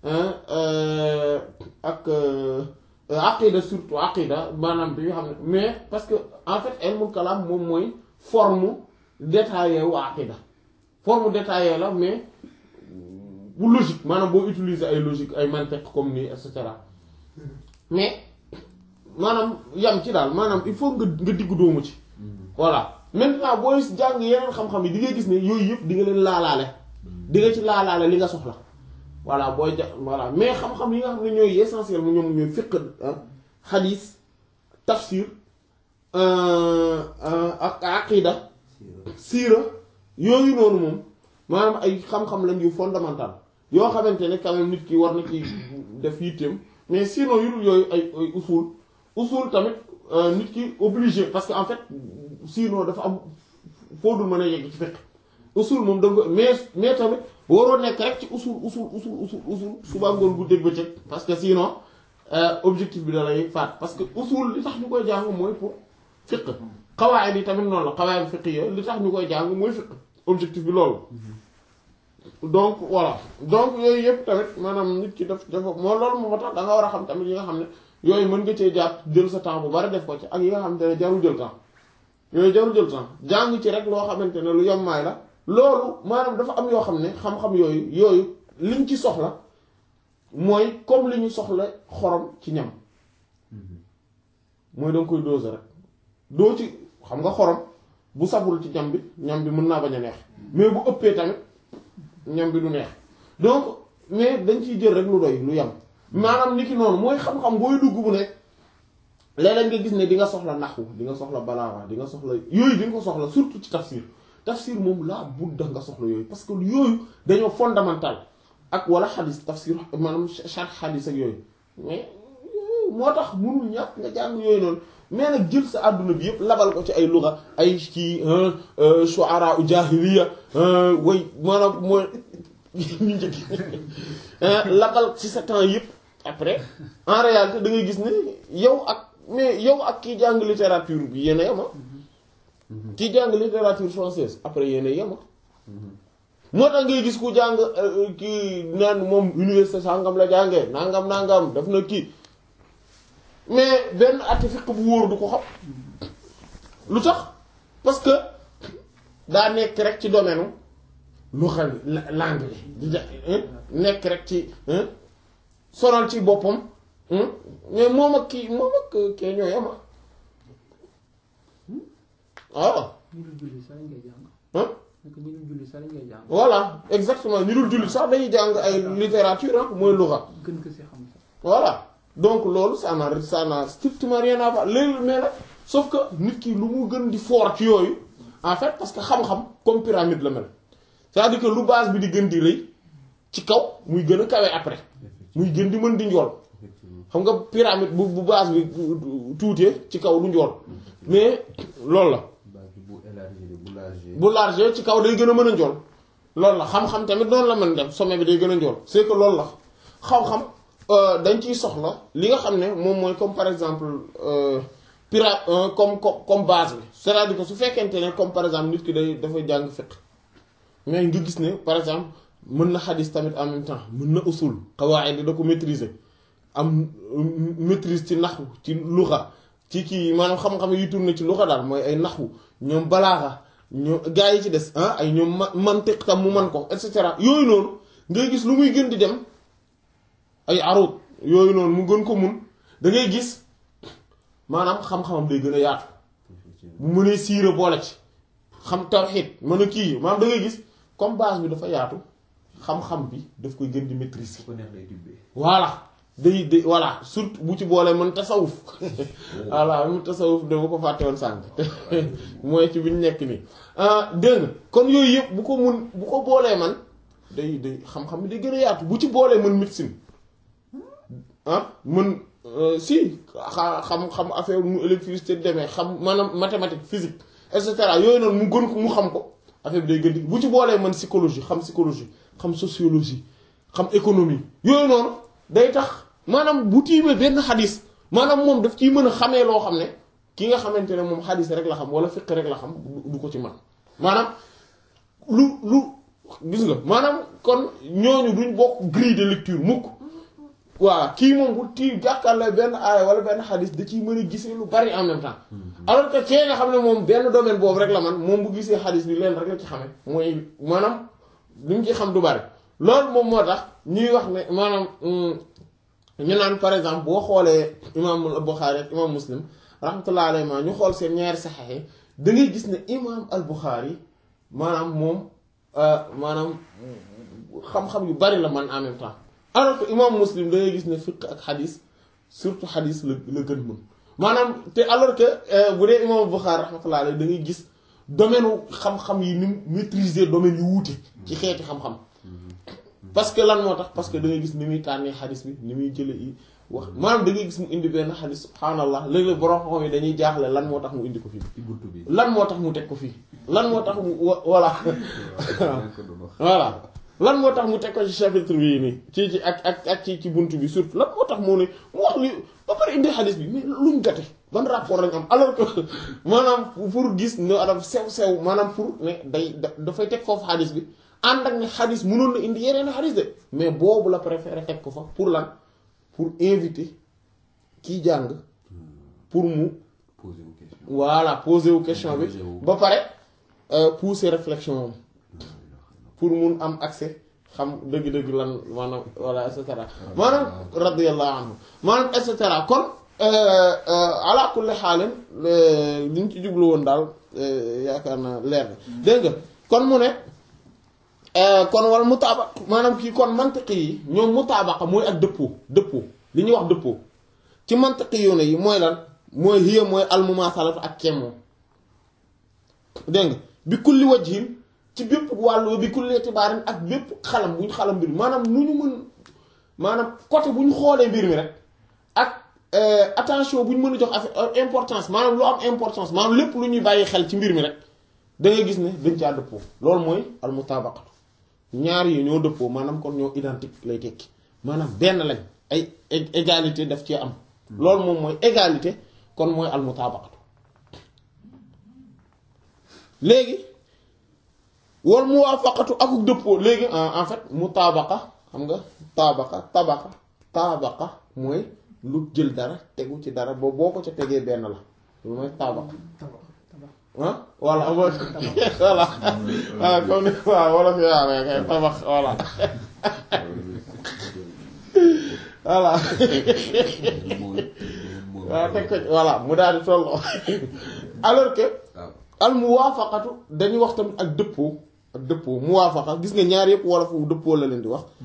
ak aqida surtout aqida maanaam bi nga xam ne mais parce que en fait ilmul kalaam moom mooy forme détaillée wu aqida forme détaillée la mais bu logique maanaam boo utiliser ay logique ay mantiq comme nii et cetera mais maanaam yam ci daal maanaam il faut nga nga diggu doomu ci voilà maintenant booy jàng yeneen xam-xam yi di nga gis ne yooyu yëpp di nga leen laalaale di nga ci laalaale li nga soxla voilà booy ja voilà mais xam-xam yi nga xam ne ñooy essentiel mu ñoom ñooy fiqh xadiis tafsir ak aqida siira yooyu noonu moom maanaam ay xam-xam lañ yu fondamental yoo xamante ne quand même nit ki war na ci def yitteem mais sinon yu dul yooyu ay ay usul usul tamit nit ki obligé parce que en fait sinon dafa am foo dul mën a yegg ci fiqh usul moom da nga mais mais tamit waroo nekk rek ci usul usul usul usul usul suba ngoon guddeeg bëccëg parce que sinon objectif bi da lay faat parce que usul li tax ñu koy jàng mooy pour fiqh xawaayid yi tamit noonu la xawaayid fiqh yi li tax ñu koy jàng mooy fiqh objectif bi loolu donc voilà donc yooyu yëpp tamit maanaam nit ki def dafa moo loolu moo tax da nga war a xam tamit yi nga xam ne yooyu mën nga cee jàpp jël sa temps bu bari def ko ci ak yi nga xamante ne jarul jël temps yooyu jarul jël temps jàng ci rek loo xamante ne lu yommaay la loolu maanaam dafa am yoo xam ne xam-xam yooyu yooyu liñ ci soxla mooy comme li ñu soxla xorom ci ñam mooy danga koy doser rek doo ci xam nga xorom bu sabul ci ñam bi ñam bi mën naa bañ a neex mais bu ëppee tamit ñam bi du neex donc mais dañ ciy jël rek lu doy lu yam maanaam nit ki noonu mooy xam-xam booy dugg bu nekk léeg-léeg nga gis ne di nga soxla naxwu di nga soxla balaawa di nga soxla yooyu di nga ko soxla surtout ci tafsir tafsir moom laa budda nga soxla yooyu parce que yooyu dañoo fondamental ak wala xadis tafsir maanaam chaque xadis ak yooyu mais moo tax munul ñàkk nga jàng yooyu noonu mais nag jël sa àdduna bi yëpp labal ko ci ay luga ay ci shuara u jahiliya way maanaam mooy ñu njëkk labal ci sa temps yëpp après en réalité da ngay gis ne yow ak mais yow ak kii jàng littérature bi yéen a yema kii jàng littérature française après yéen a yema moo tax ngay gis ku jàng kii naan moom université sangam la jàngee nangam nangam daf na kii mais benn atti fiq bu wóor du ko xam lu tax parce que daa nekk rek ci domaine lu xam langue bi di nekk rek ci sonal ci boppam mais moom ak kii moom ak kee ñoo yema waaw ñu dul julli sax lañ koy jàng. ah nekk ñu dul julli sax lañ koy jàng. voilà exactement ñu dul jullit sax dañuy jàng ay littérature ah mooy luxa gën ko si xam sax. voilà donc loolu ça n'a ça n'a strictement rien à voir léegi mais nag sauf que nit ki lu mu gën di fort ci yooyu en fait parce que xam-xam comme pyramide la mel c'est-à-dire que lu base bi di gën di rëy ci kaw muy gën a kawe après muy gën di mën di njool xam nga pyramide bu bu base bi tuutee ci kaw du njool mais loolu la base bi bu élargi bu large. bu large ci kaw day gën a mën a njool loolu la xam-xam tamit noonu la mën dem sommet bi day gën a njool c'est que loolu la xam-xam dañ ciy soxla li nga xam ne moom mooy comme par exemple pira comme comme comme base bi c'est-à-dire que su fekkente ne comme par exemple nit ki day dafay jàng fiqh mais nga gis ne par exemple mën na xadis tamit en même temps mën na usul qawaid da ko maîtriser am maîtrise ci naxwu ci luxa ci kii maanaam xam-xam yi tourné ci luxa daal mooy ay naxwu ñoom balaaxa ñoom gaa yi ci des ah ay ñoom ma mantiq tam mu man ko et cetera yooyu noonu ngay gis lu muy gën di dem ay arut yooyu noonu mu gën ko mun da ngay gis maanaam xam-xamam day gën a yaatu bu mënee siira boole ci xam tawxiid mën a kii maanaam da ngay gis comme base bi dafa yaatu xam-xam bi daf koy gën di maîtriser su ko neex lay tibbee. voilà day day voilà surtout bu ci boolee mën tasawuf voilà mu tasawuf dama ko fàtte woon sànq mooy ci bi ñu nekk nii dégg nga kon yooyu yëpp bu ko mun bu ko boolee man day day xam-xam bi day gën a yaatu bu ci boolee mën médecine ah mën si xa xam xam affaire mu électricité demee xam maanaam mathématique physique et cetera yooyu noonu mu gën ko mu xam ko affaire bi day gën di bu ci boolee man psychologie xam psychologie xam sociologie xam économie yooyu noonu day tax maanaam bu tiimee benn xadis maanaam moom daf ciy mën a xamee loo xam ne ki nga xamante ne moom xadis rek la xam wala fiq rek la xam du ko ci man maanaam lu lu gis nga maanaam kon ñooñu duñ bokk grille de lecture mukk waaw kii moom bu tii jàkkaarloo benn aaya wala benn xadis da ciy mën a gisee lu bari en même temps alors que kee nga xam ne moom benn domaine boobu rek la man moom bu gisee xadis bi leen rek la ci xamee mooy maanaam li mu ci xam du bari loolu moom moo tax ñuy wax ne maanaam ñu naan par exemple boo xoolee imaam al-Bukhari ak imaam Muslim rahmatullah alayhi ma ñu xool seen ñaari saxex yi da ngay gis ne imaam al-Bukhari maanaam moom maanaam xam-xam yu bari la man en même temps alors que imaam Muslim da ngay gis ne fiqh ak xadis surtout xadis la la gën mën maanaam te alors que bu dee imaam al-Bukhari rahmatullah alayhi da ngay gis domaine xam-xam yi ni mu maîtriser domaine yu wuute ci xeeti xam-xam parce que lan moo tax parce que da ngay gis ni muy tànnee xadis bi ni muy jële yi wax maanaam da ngay gis mu indi benn xadis subhaanallah léeg-léeg borom xam yi dañuy jaaxle lan moo tax mu indi ko fii ci buntu bi. lan moo tax mu teg ko fii lan moo tax mu voilà voilà lan moo tax mu teg ko ci chapitre bii nii ci ci ak ak ak ci ci buntu bi surtout lan moo tax mu ne mu wax li ba pare indi xadis bi mais luñ gate ban rapport lañ am alors que maanaam pour gis ne adam sew sew maanaam pour ne day dafay teg foofu xadis bi ànd ak ne xadis mënoon na indi yeneen xadis de mais boobu la préféré teg ko fa pour lan pour inviter kiy jàng pour mu posé wu question. voilà poser wu question bi Poser wu. ba pare pousser réflexion moom pour mun am accès xam dëgg-dëgg lan maanaam voilà et cetera maanaam radiyallahu anhu maanaam et cetera kon ala kulli xaalin li ñu ci jublu woon daal yaakaar naa leer na dégg nga kon mu ne kon wal mutaaba maanaam kii kon mantiqi yi ñoom mutaabaqa mooy ak dëppoo dëppoo li ñuy wax dëppoo ci mantiqi yoone yi mooy lan mooy hiya mooy almumaasalatu ak kemoo dégg nga bi kulli wajhin ci bépp wàllu bi kulli itibaarin ak bépp xalam bu ñu xalam mbir mi maanaam nu ñu mën maanaam côté bu ñu xoolee mbir mi rek ak attention bu ñu mën a jox affaire importance maanaam lu am importance maanaam lépp lu ñuy bàyyi xel ci mbir mi rek da ngay gis ne dañ caa dëppoo loolu mooy almutabaqatu ñaar yi ñoo dëppoo maanaam kon ñoo identique lay tekki maanaam benn lañ ay égalité daf ci am loolu moom mooy égalité kon mooy almutabaqatu léegi wal muwaafaqatu akuk dëppoo léegi en fait mutabaqa xam nga tabaqa tabaqa tabaqa mooy lu jël dara tegu ci dara boo boo ko ca tegee benn la loolu mooy tabaqa tabax tabax ah voilà mooy voilà ah comme ni waaw wala fi waaw kay tabax voilà voilà waaw teg ko voilà mu daal di tolloo alors que al muwaafaqatu dañuy wax tamit ak dëppoo ak dëppoo muwaafaqa gis nga ñaar yëpp wala foofu dëppoo la leen di wax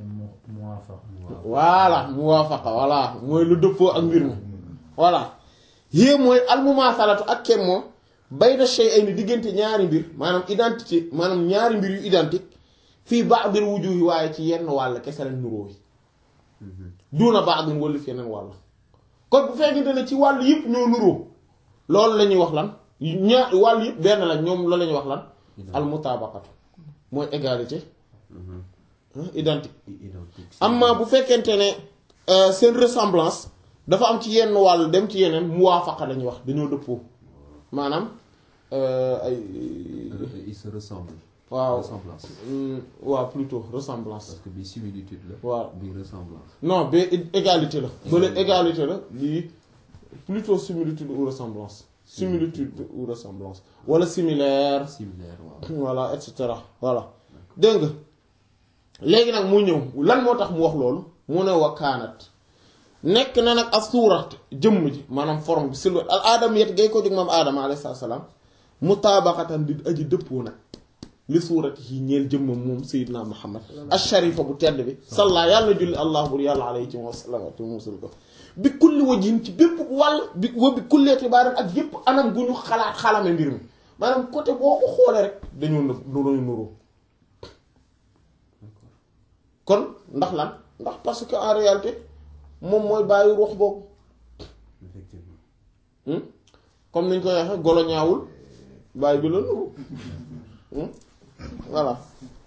voilà muwaafaqa voilà mooy lu dëppoo ak mbir mi voilà yée mooy al mumaasalatu ak kem moom bayna shay'ayni diggante ñaari mbir maanaam identité maanaam ñaari mbir yu identique fii ba'dil wujuhi waaye ci yenn wàll kese lañ nuróo yi duuna ba'din wala fi yeneen wàll kon bu fekkente ne ci wàll yëpp ñoo nuróo loolu la ñuy wax lan ñaar wàll yëpp benn la ñoom loolu la ñuy wax lan al mutabaqatu mooy égalité identique amma bu fekkente ne seen ressemblance dafa am ci yenn wàll dem ci yeneen muwaafaqa la ñuy wax dañoo dëppoo maanaam ay ils se ressemblent. waaw ressemblance. waaw plutôt ressemblance parce que bi similitude la. waaw bi ressemblance. non ba égalité la bële égalité la lii plutôt similitude ou ressemblance similitude ou ressemblance wala similaire similaire waaw. voilà et cetera voilà dégg nga léegi nag mu ñëw lan moo tax mu wax loolu mu ne wa kaanat nekk na nag as suurat jëmm ji maanaam forme bi silhouette al aadam yet gay ko jóg moom aadama alayhi salaam mutaabaqatan di aji dëppoo nag li suurati yi ñeel jëmmam moom sayyidina muhammad asharifa bu tedd bi salla yàlla na julli allah bur yàlla alayhi ci wa sallam te musul ko bi kulli wajhin ci bépp wàll bi wa bi kulli itibaaran ak yépp anam gu ñu xalaat xalame mbir mi maanaam côté boo ko xoolee rek dañoo nëb dañoo nuroo kon ndax lan ndax parce que en réalité moom mooy bàyyi ruux boobu effectivement Hmm? comme niñ koy waxee golo ñaawul bàyyi bi la nuru Hmm? voilà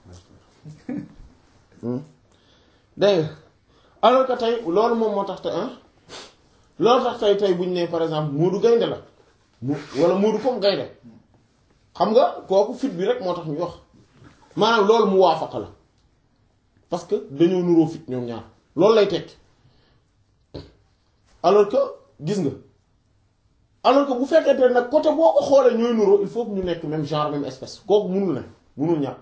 Hmm. dégg nga alors que tey loolu moom moo tax te ah loolu tax tey tey bu ñu nee par exemple Moodu gaynde la mu wala Moodu comme gaynde xam nga kooku fit bi rek moo tax ñu wax maanaam loolu mu waafaqa la parce que dañoo nuroo fit ñoom ñaar loolu lay tekki alors que gis nga alors que bu fekkente ne nag côté boo ko xoolee ñooy nuroo il faut que ñu nekk même genre même espèce kooku munul ne munul ñàkk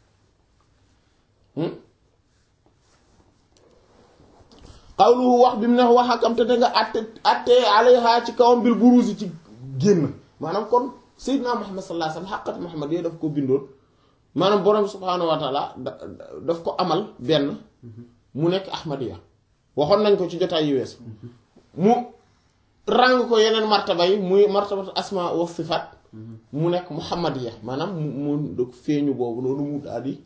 xawluhu wax bi mu ne wax akam te da nga àtte àtte alayha ci kawam bil buruzi ci génn maanaam kon Seydina Muhammad sallallahu alayhi wasallam xaqat Muhammad yooyu daf ko bindoon maanaam borom subhaanahu wa taala da daf ko amal benn mu nekk Ahmadiya waxoon nañ ko ci jotaay yu wees mu ràng ko yeneen martaba yi muy martabatu asma wa sifaat mu nekk Muhammadiya maanaam mu mu dëkk feeñu boobu noonu mu daal di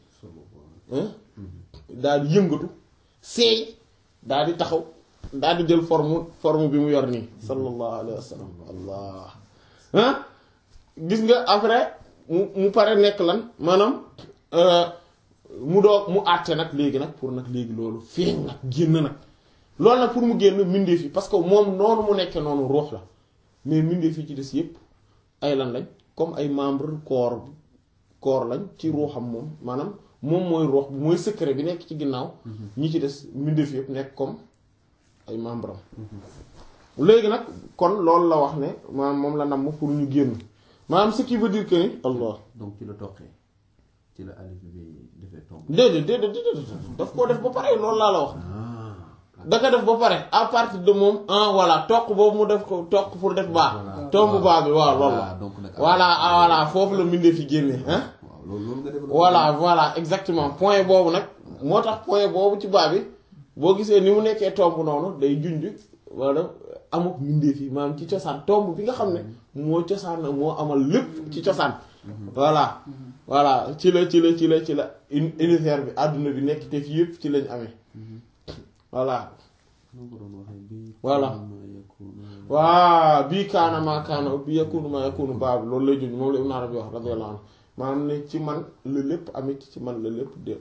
daal di yëngatu seey daal di taxaw daal di jël forme forme bi mu yor nii sallallahu alayhi wa sallam allah ah gis nga après mu mu pare nekk lan maanaam mu doog mu àtte nag léegi nag pour nag léegi loolu feeñ nag génn nag loolu nag pour mu génn mbindeef yi parce que moom noonu mu nekkee noonu ruux la mais mbindeef yi ci des yépp ay lan lañ comme ay membre corps corps lañ ci ruuxam moom maanaam moom mooy ruux bi mooy secret bi nekk ci ginnaaw ñi ci des mbindeef yépp nekk comme ay membre am léegi nag kon loolu la wax ne maanaam moom la namm pour ñu génn maanaam ce qui veut dire que ni allah donc ci la toqee ci la alif bi defee tomb déedéet déedéet déedéet daf koo def ba pare loolu laa la wax ah da ko def ba pare à partir de moom ah voilà toq boobu mu def ko toq pour def baax tomb baa bi waaw loolu la donc nag voilà ah voilà foofu la mbindee fi génnee ah waaw loolu loolu nga def voilà voilà exactement point boobu nag moo tax point boobu ci baa bi boo gisee ni mu nekkee tomb noonu day junj wala amuk mbindeef yi maanaam ci cosaan tomb bi nga xam ne moo cosaan moo amal lépp ci cosaan voilà voilà ci la ci la ci la ci la uni- univers bi àdduna bi nekk te fi yëpp ci lañ amee voilà noo ko doon waxee bi Voilà. ma yakunu waa bii kaana maa kaana bi yakunu maa yakunu baa bi loolu lay junj moom la Ibn Arabi wax radiyallahu anhu maanaam ne ci man la lépp amit ci man la lépp de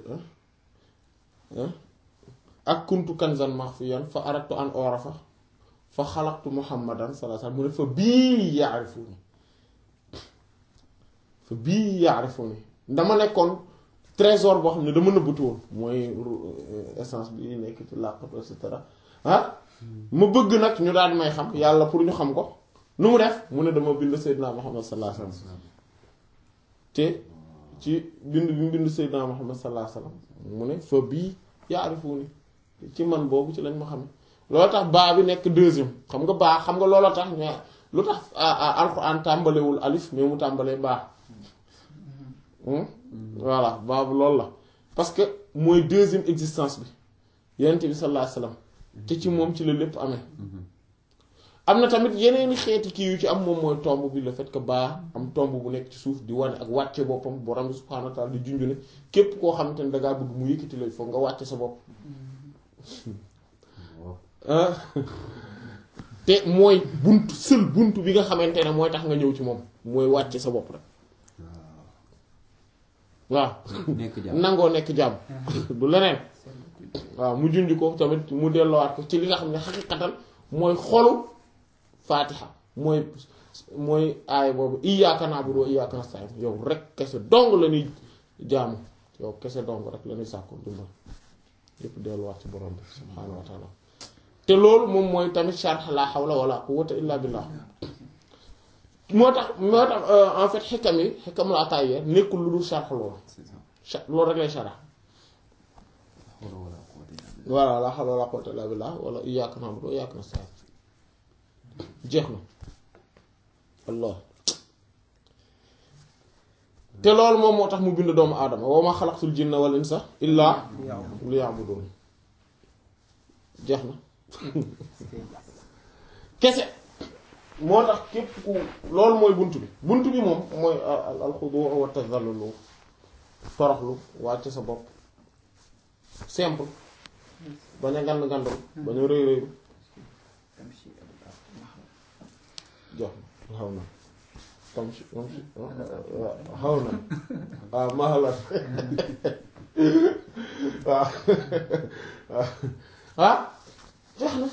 ak kuntu kanzan maxfiyan fa aradtu an orafa fa xalaqtu muhammadan sallallahu alayhi wasallam mu ne fa bii yaarifuni fa bii yaarifuni dama nekkoon trésor boo xam ne dama nëbbatu woon mooy essence bi nekk ci làqatu et cetera ah ma bëgg nag ñu daal di may xam yàlla pour ñu xam ko nu mu def mu ne dama bind Seydina Muhammad sallallahu alayhi wasallam te ci bind bi mu bind Seydina Muhammad sallallahu alayhi wasallam mu ne fa bii yaarifuni ci man boobu ci lañ ma xam loolu tax baa bi nekk deuxième xam nga baa xam nga looloo tax ñu lu tax alxuraan tàmbalewul alif mais mu tàmbalee baa voilà baabu loolu la parce que mooy deuxième existence bi yonent bi sallallahu alayhi wasallam te ci moom ci la lépp amee am na tamit yeneeni xeeti kii yu ci am moom mooy tomb bi le fait que baa am tomb bu nekk ci suuf di wane ak wàcce boppam borom bi subhaanahu wa ta'ala di junju ne képp koo xamante ne dangaa bëgg mu yëkkati la foog nga wàcce sa bopp ah te mooy bunt sël bunt bi nga xamante ne mooy tax nga ñëw ci moom mooy wàcce sa bopp rek waaw nekk jàmm nangoo nekk jàmm du leneen waaw mu junj ko tamit mu delloowaat ko ci li nga xam ne xaqiqatan mooy xolu faatiha mooy mooy aaya boobu iyyaaka na'budu wa iyyaaka nasta'iin yow rek kese dong la ñuy jaamu yow kese dong rek la ñuy sàkku dimbal yépp delluwaat ci borom bi subhaanahu wa taala te loolu moom mooy tamit sharh la hawla wala quwwata illa billah moo tax moo tax en fait xikam yi xikamul ataaya nekkul lu dul sharh loolu c'est ça sha- loolu rek lay sharh xawla wala quwwata illa billah voilà la hawla wala quwwata illa billah wala iyyaka na'budu wa iyyaka nasta'in jeex na allah te loolu moom moo tax mu bind doomu aadama wa ma xalaqtul jinna wal insa illa liya'budun jeex na kese moo tax képp ku loolu mooy bunt bi bunt bi moom mooy al alxudu wa tazallulu toroxlu wàcc sa bopp simple bañ a ngand ngandul bañ a rëy rëylu jox na xaw na tam si tam si xaw na waaw mahalat waaw waaw ah jox na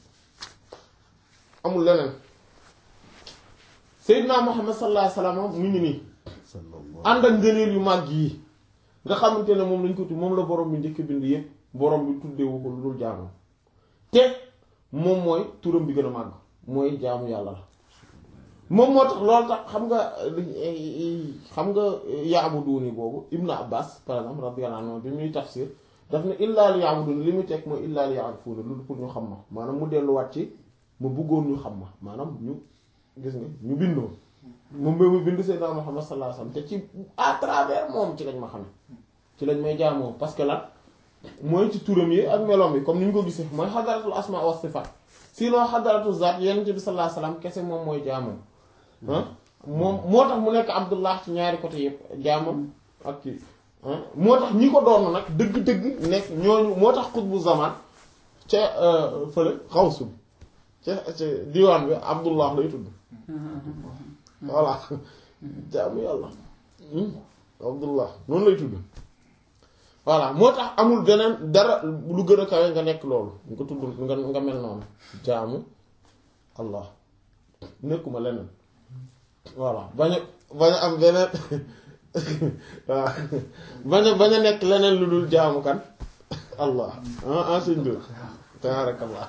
amul leneen Seydina Muhammad sallallahu alayhi wa sallam mu ngi nii ànd ak ngëneel yu màgg yi nga xamante ne moom lañ ko tudd moom la borom bi njëkk bind yépp borom bi tuddewu ko lu dul jaamu te moom mooy turam bi gën a màgg mooy jaamu yàlla la moom moo tax loolu tax xam nga xam nga yaabuduni boobu Ibn Abbas par exemple radiyallahu anhu bi muy tafsir daf ne illaa li yaabuduni li muy teg mooy illaa li yaarifuuna lu pour ñu xam ma maanaam mu delluwaat ci mu bëggoon ñu xam ma maanaam ñu gis nga ñu bindoo moom ba mu bind Seydina Muhammad sallallahu alayhi wasallam te ci à travers moom ci lañ ma xame ci lañ may jaamoo parce que lan mooy ci turam yi ak meloom yi comme ni ñu ko gisee mooy xadaratul asma wa sifat sinon xadaratul zaat yonent bi sallallahu alayhi wasallam kese moom mooy jaamoom ah moom moo tax mu nekk Abdullah ci ñaari côté yëpp jaamam ak kii moo tax ñi ko doon nag dëgg-dëgg nekk ñooñu moo tax xutbu zaman ca fële xawsu bi ca ca diwaan bi Abdullah lay tudd voilà jaamu yàlla Abdullah noonu lay tudd voilà moo tax amul beneen dara lu gën a kawe nga nekk loolu nga tudd nga nga mel noonu jaamu Allah nekkuma leneen voilà bañ a bañ a am beneen waaw bañ a bañ a nekk leneen lu dul jaamu kan Allah ah ah suñ dur tabaarakallah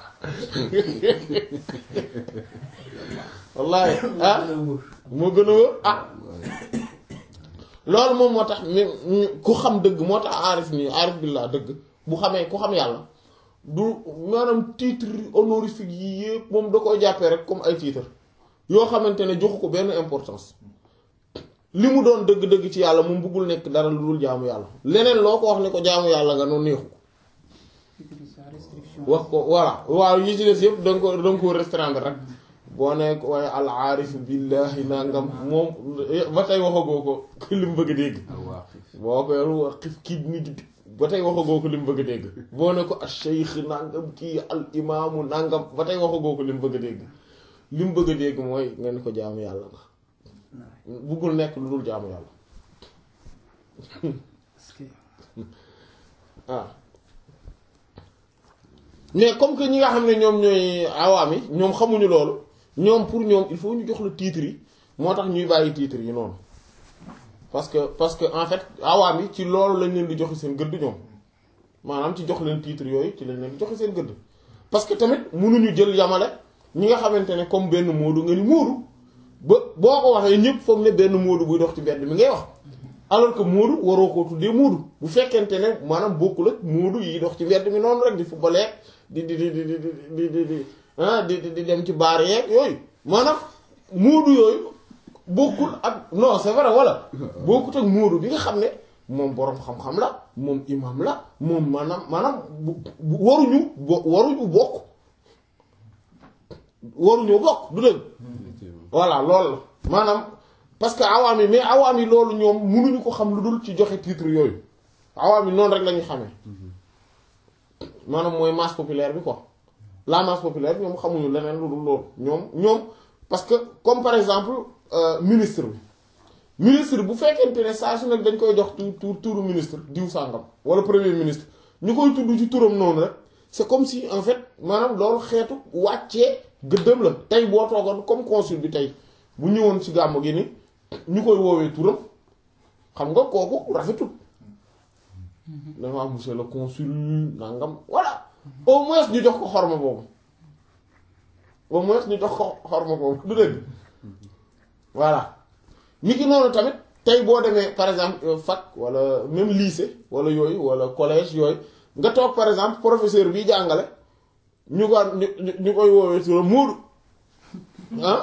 wallaahi ah moo gën a wóor ah loolu moom moo tax mi ku xam dëgg moo tax aarif nii aarif billah dëgg bu xamee ku xam yàlla du maanaam titre honorifique yi yëpp moom da koy jàppee rek comme ay titre yoo xamante ne joxu ko benn importance li mu doon dëgg-dëgg ci yàlla moom bëggul nekk dara lu dul jaamu yàlla leneen loo ko wax ne ko jaamu yàlla nga noonu neexu ko wax ko voilà waaw yi ci des yëpp danga ko danga ko restreindre rek boo nekk waaye al aarif billahi nangam moom ba tey waxagoo ko li mu bëgg a dégg boo ko yoru wax xif kii nit ba tey waxagoo ko li mu bëgg a dégg boo ne ko al cheikh nangam kii al imaamu nangam ba tey waxagoo ko li mu bëgg a dégg li mu bëgg a dégg mooy nga ne ko jaamu yàlla nga buggul nekk lu dul jaamu yàlla waaw mais comme que ñi nga xam ne ñoom ñooy awaam yi ñoom xamuñu loolu ñoom pour ñoom il faut ñu jox la titre yi moo tax ñuy bàyyi titre yi noonu parce que parce que en fait awaam yi ci loolu lañ leen di joxe seen gëdd ñoom maanaam ci jox leen titre yooyu ci lañ leen di joxe seen gëdd parce que tamit mënuñu jël yamale ñi nga xamante ne comme benn moodu nga ni moodu ba boo ko waxee ñëpp foog ne benn moodu buy dox ci mbedd mi ngay wax alors que moodu waroo koo tuddee moodu bu fekkente ne maanaam bokkul ak moodu yi dox ci mbedd mi noonu rek di football di di di di di di di ah di di dem ci baar yeeg yooyu maanaam moodu yooyu bokkul ak non c'est vrai wala bokkut ak moodu bi nga xam ne moom boroom xam-xam la moom imam la moom maanaam maanaam waruñu bo waruñu bokk waruñoo bokk du dëgg voilà loolu la maanaam parce que awaam yi mais awaam yi loolu ñoom mënuñu ko xam lu dul ci joxe titre yooyu awaam yi noonu rek la ñuy xamee maanaam mooy masse populaire bi quoi la masse populaire ñoom xamuñu leneen lu dul loolu ñoom ñoom parce que comme par exemple ministre bi ministre bu fekkente ne saa su nekk dañ koy jox tur tur turu ministre diw sàngam wala premier ministre ñu koy tudd ci turam noonu rek c'est comme si en fait maanaam loolu xeetu wàccee gëddëm la tey boo toogoon comme consul bi tey bu ñëwoon ci gàmmu gi ni ñu koy woowee turam xam nga kooku rafetul dafa am monsieur le consul nangam voilà au moins ñu jox ko xorma boobu au moins ñu jox ko xorma boobu du dëgg voilà mi ki noonu tamit tey boo demee par exemple fac wala même lycée wala yooyu wala collège yooyu nga toog par exemple professeur bi jàngale ñu ko ñu ñu koy woowee turam Moodu ah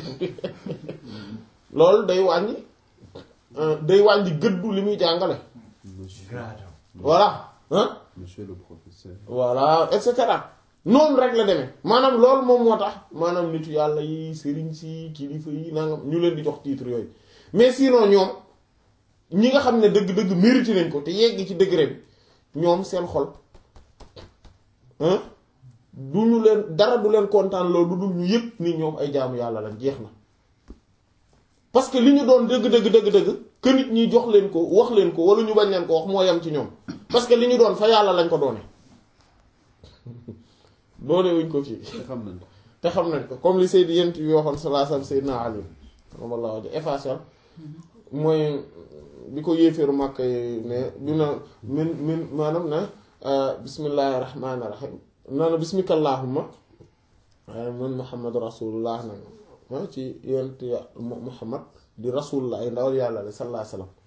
loolu day wàññi day wàññi gëddu li muy jàngale monsieur voilà ah monsieur le professeur voilà et cetera noonu rek la demee maanaam loolu moom moo tax maanaam nitu yàlla yi sëriñ si kilifa yi nangam ñu leen di jox titre yooyu mais sinon ñoom ñi nga xam ne dëgg-dëgg mérité nañ ko te yegg ci degré bi ñoom seen xol du ñu leen dara du leen kontaan loolu du dul ñu yëg ni ñoom ay jaamu yàlla lañ jeex na parce que li ñu doon dëgg dëgg dëgg dëgg que nit ñi jox leen ko wax leen ko wala ñu bañ leen ko wax moo yem ci ñoom parce que li ñu doon fa yàlla lañ ko doone doone wuñ ko fii te xam nañ ko te xam nañ ko comme li Seydi yent bi waxoon salaasam Seydina Ali ramallahu wajh effacel mooy bi ko yéeféeru màkk ne bi na min min maanaam na bismillahi rahmaani rahim nana bismika allahumma waaye man muhammadu rasulullah nag ma ci yent ya muhammad di rasulullah ay ndawal yàlla la sallallahu alayhi wasallam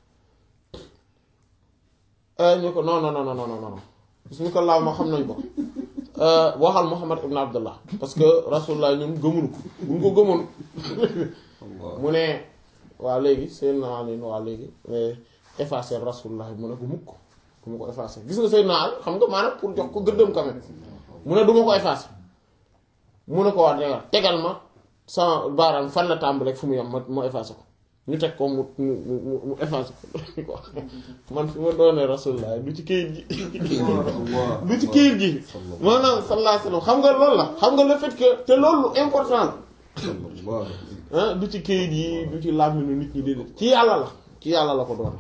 ñu ko non non non non non non bismika allahumma xam nañ ko waxal muhammad ibn abdullah parce que rasulullah ñun gëmunu ko buñ ko gëmoon mu ne waa léegi Seydina Ali waa léegi effacer rasulullah mu ne ko mukk du ma ko effacer gis nga Seydina Ali xam nga maanaam pour jox ko gëddëm quand même mu ne du ma ko effacer mu ne ko waa tegal tegal ma sama baaraam fan la tàmbali rek fu mu yem ma ma effacer ko ñu teg ko mu mu mu mu effacer ko man fi ma doonee rasulullah du ci këyit gi du ci këyit gi maanaam sallallahu alayhi wasallam xam nga loolu la xam nga le fait que te loolu important la ah du ci këyit yi du ci làmminu nit ñi déedéet ci yàlla la ci yàlla la ko doone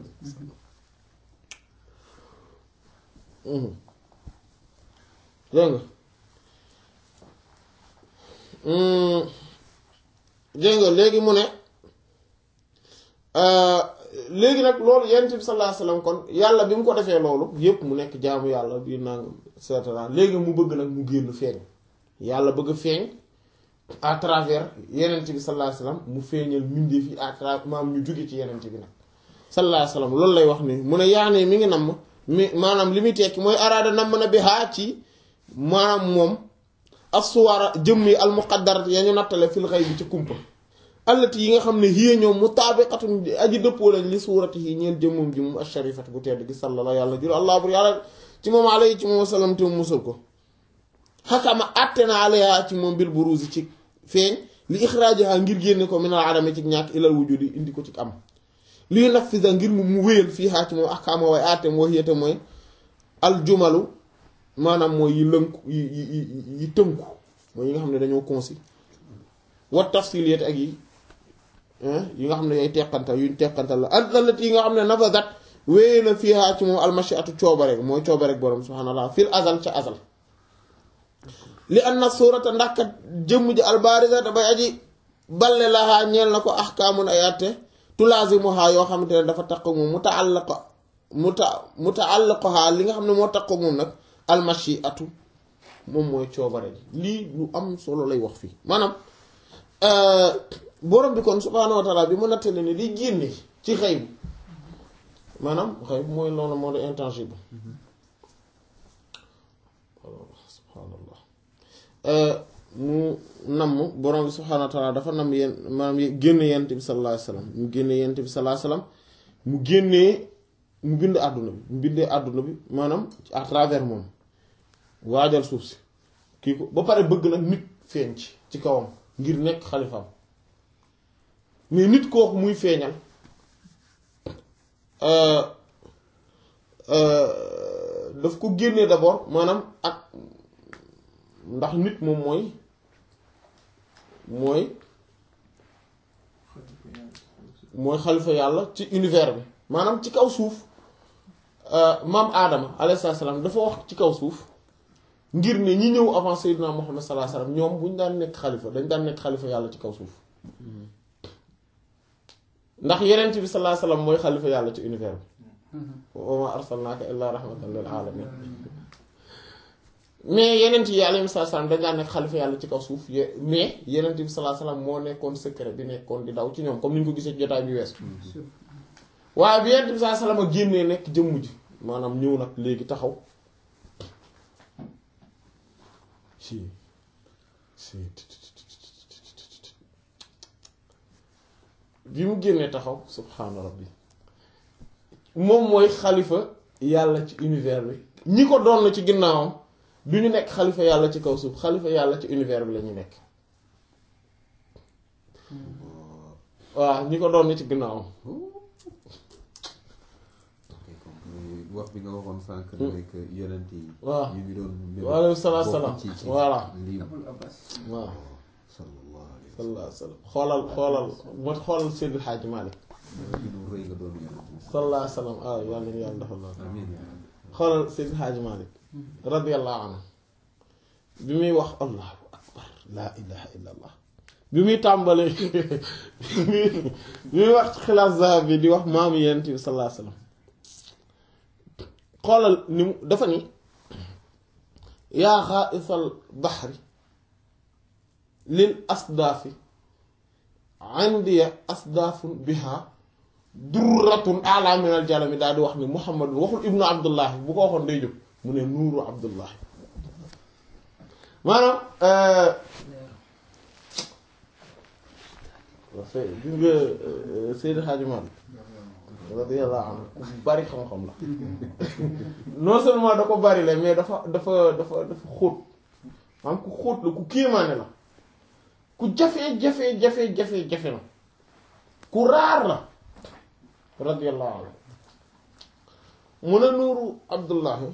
dégg nga dégg nga léegi mu ne léegi nag loolu yonent bi sallallahu alayhi wasallam kon yàlla bi mu ko defee loolu yépp mu nekk jaamu yàlla bi nangam et cetera léegi mu bëgg nag mu génn feeñ yàlla bëgg feeñ à travers yenent bi sallallahu alayhi wasallam mu feeñal mbindeef yi à travers maam ñu jóge ci yenent bi nag sallallahu alayhi wasallam loolu lay wax ni mu ne yaane mi ngi namm mi maanaam li muy tekki mooy araada namm na bi haa ci maanaam moom assuwara jëmm yi almuqaddarat ya ñu nattale fil ghaybi ci kumpa allati yi nga xam ne hiya ñoom mutaabiqatun aji dëppoo lañ li suurati yi ñeel jëmmum ji moom asharifat bu tedd gi sallallahu yàlla jur allah bur yàlla ci moom alayhi ci moom wasallam te mu musal ko xakama àtte na alayha ci moom bil buruzi ci feeñ li ixraajaha ngir génne ko minal adami ci ñàkk ilal wujudi indi ko ci am lii nafisa ngir mu mu wéyal fii xaa ci moom ahkaama way àtteem wax yéete mooy aljumalu maanaam mooy yi lënku yi yi yi tënku mooy yi nga xam ne dañoo concis wa tafsiliyat ak yi yi nga xam ne yay teqantal yuñ teqantal la allat yi nga xam ne nafasat wéye na fii xaa ci moom almashiatu coobare mooy coobare borom subhaanallah fil azal ca azal li anna suurata ndax kat jëmm ji albaarisa dafay aji balle laxaa ñeel na ko ahkaamun ay àtte tulaazimuhaa yoo xamante ne dafa taq moom mu taalaq mu ta mu taallaqohaa li nga xam ne moo taq moom nag almashiatu moom mooy coobare ji lii lu am solo lay wax fii maanaam borom bi kon subhaanahu wa taala bi mu nattale ne di génne ci xëy bu maanaam xëy bu mooy loolu moo di intangible subhaanallah mu namm borom bi subhaanahu wa taala dafa namm yéen maanaam génne yent bi sallallahu alayhi wasallam mu génne yent bi sallallahu alayhi wasallam mu génnee mu bind àdduna bi mu bindee àdduna bi maanaam à travers moom waajal suuf si kii ko ba pare bëgg nag nit feeñ ci ci kawam ngir nekk xalifaam mais nit kooku muy feeñal daf ko génnee d'abord maanaam ak ndax nit moom mooy mooy mooy xalifa yàlla ci univers bi maanaam ci kaw suuf maam aadama alayhi salaam dafa wax ci kaw suuf ngir ne ñi ñëw avant Seydina Muhammad sallallahu alayhi wasallam ñoom bu ñu daan nekk xalifa dañ daan nekk xalifa yàlla ci kaw suuf ndax yeneen bi sallallahu alayhi wasallam mooy xalifa yàlla ci univers bi wa ma arsalnaaka illaa rahmatan lil alamin mais yeneen yi alayhi salaam dañ daan nekk xalifa yàlla ci kaw suuf mais yeneen bi sallallahu alayhi wasallam moo nekkoon secret bi nekkoon di daw ci ñoom comme ni ñu ko gisee ci jotaay bi wees waaye bi yeneen bi sallallahu alayhi wasallam génnee nekk jëmm ji maanaam ñëw nag léegi taxaw si si bi mu génnee taxaw subhaana rabbi moom mooy xalifa yàlla ci univers bi ñi ko doon ci ginnaawam du ñu nekk xalifa yàlla ci kaw suuf xalifa yàlla ci univers bi la ñu nekk waaw ñi ko doon ci ginnaawam wax bi nga waxoon sànq mooy que yonent yi waaw ñu ngi doon waaleykum salaam bokk salaam ci- ci voilà lii Abul Abbas waaw sallallahu alayhi wa sallallahu alayhi wa sallam xoolal xoolal moo xoolal Seydil Hadji Malick sallam ñu rëy nga doon yonent bi sallallahu alayhi wa sallam ah yàlla na yàlla defal la amiin xoolal Seydil Hadji Malick radiyallahu anhu bi muy wax allahu akbar laa ilaha illa allah bi muy tàmbalee bi muy wax ci xilaas zahab bi di wax maamu yonent bi sallallahu alayhi wa sallam xoolal ni mu dafa ni yaa xaaisal baxri lil asdaafi indiya asdaafun biha durratun ala min al jalami daal di wax ni muhammadun waxul ibnu abdullahi bu ko waxoon day jóg mu ne nuuru abdullahi maanaam gis nga Seydi Hadji Malick radiyallahu anhu ku bari xam-xam la non seulement da ko bari la mais dafa dafa dafa dafa xóot maanaam ku xóot la ku kéemaane la ku jafe jafe jafe jafe jafe la ku raar la radiyallahu anhu mu ne nuuru abdullahi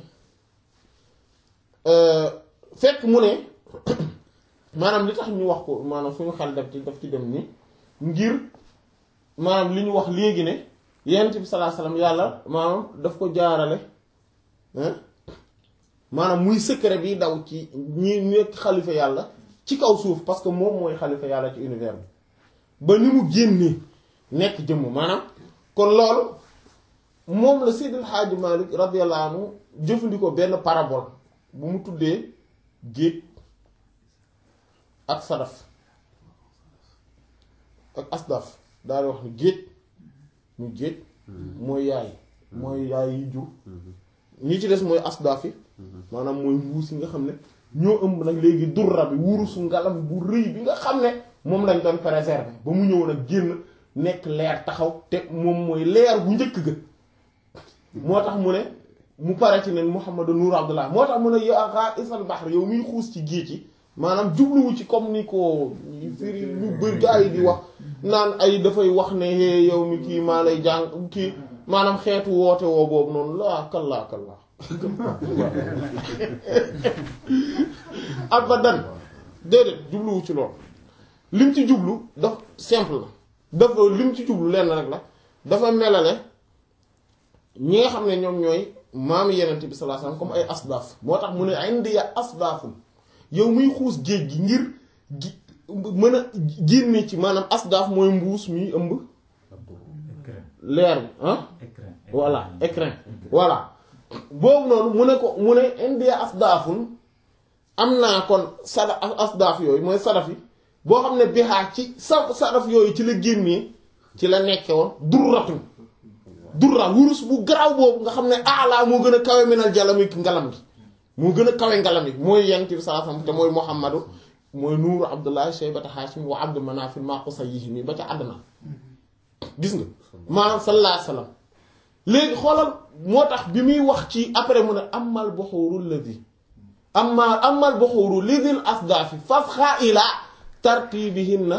fekk mu ne maanaam li tax ñu wax ko maanaam suñu xel def ci daf ci dem ni ngir maanaam li ñu wax léegi ne yonent bi sallallahu alayhi wasallam yàlla maanaam daf ko jaarale hein maanaam muy secret bi daw ci ñi nekk xalifa yàlla ci kaw suuf parce que moom mooy xalifa yàlla ci univers bi ba ni mu génnee nekk jëmm maanaam kon loolu moom la Seydil Hadji Malick radiyallahu anhu jëfandikoo benn parabole bu mu tuddee géej ak sadaf ak asdaf daal di wax ni géej ñu géej mooy yaay mooy yaay yi jur ñi ci des mooy asdaf yi maanaam mooy mbuus yi nga xam ne ñoo ëmb nag léegi durra bi wurusu ngalam bu rëy bi nga xam ne moom lañ doon préserver ba mu ñëw nag génn nekk leer taxaw te moom mooy leer bu njëkk ga moo tax mu ne mu pare ci ne Muhammadu Nuur Abdullah moo tax mu ne yaa isal bahr yow miy xuus ci géej gi maanaam jubluwu ci comme ni ko firi ñu bëri gaa yi di wax naan ay dafay wax ne hé yow mi kii maa lay jàng kii maanaam xeetu woote woo boobu noonu laa kallaa kallaa abadan déedéet jubluwu ci loolu lim ci jublu daf simple la dafa lim ci jublu lenn rek la dafa melale ñi nga xam ne ñoom ñooy maam yenent bi sallallahu alayhi wasallam comme ay asdaaf moo tax mu ne indiya asdaafum yow muy xuus géej gi ngir gi mën a génne ci maanaam asdaaf mooy mbuus mi ëmb leer bi ah voilà écrin voilà boobu noonu mu ne ko mu ne indiya asdaafun am naa kon sada asdaaf yooyu mooy sadaf yi boo xam ne bixaa ci sa sadaf yooyu ci la génnee ci la nekke woon durratun durra wurus bu garaaw boobu nga xam ne ala moo gën a kawe minal jalami ngalam gi moo gën a kawe ngalam gi mooy yent bi sallallahu alayhi wasallam te mooy muhammadu mooy nuuru abdullahi shaybata hashim wa abdu manafil maa qusayyihi ba ca àdduna gis nga maanaam sallallahu alayhi wasallam léegi xoolal moo tax bi muy wax ci après mu ne amal buxuru ladhi amma amal buxuru lidil asdafi fasxa ila tartibihinna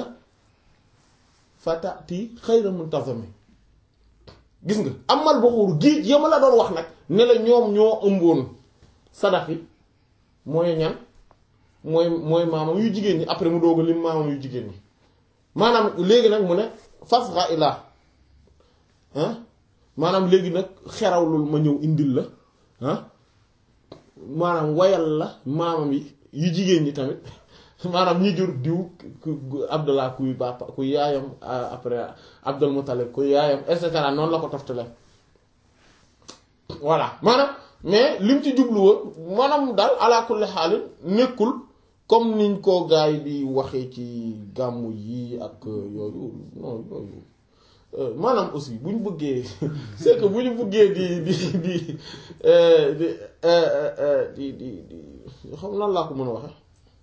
fatati xayra muntazami gis nga amal buxuru géej yama la doon wax nag ne la ñoom ñoo ëmboon sadaf yi mooy ñan mooy mooy maamam yu jigéen ñi après mu doog a lim maamam yu jigéen ñi maanaam léegi nag mu ne fasxa ila ah maanaam léegi nag xerawlul ma ñëw indil la ah maanaam wayal la maamam yi yu jigéen ñi tamit maanaam ñi jur diw ku Abdallah kuy papa kuy yaayam après Abdul Muttalib kuy yaayam et cetera noonu la ko toftale voilà maanaam mais lim ci jubluwa maanaam daal ala kulli xaalin nekkul comme niñ ko gars yi di waxee ci gàmmu yi ak yooyu non yooyu maanaam aussi bu ñu bëggee c'est que bu ñu bëggee di di di di di di di xam nan laa ko mën a waxe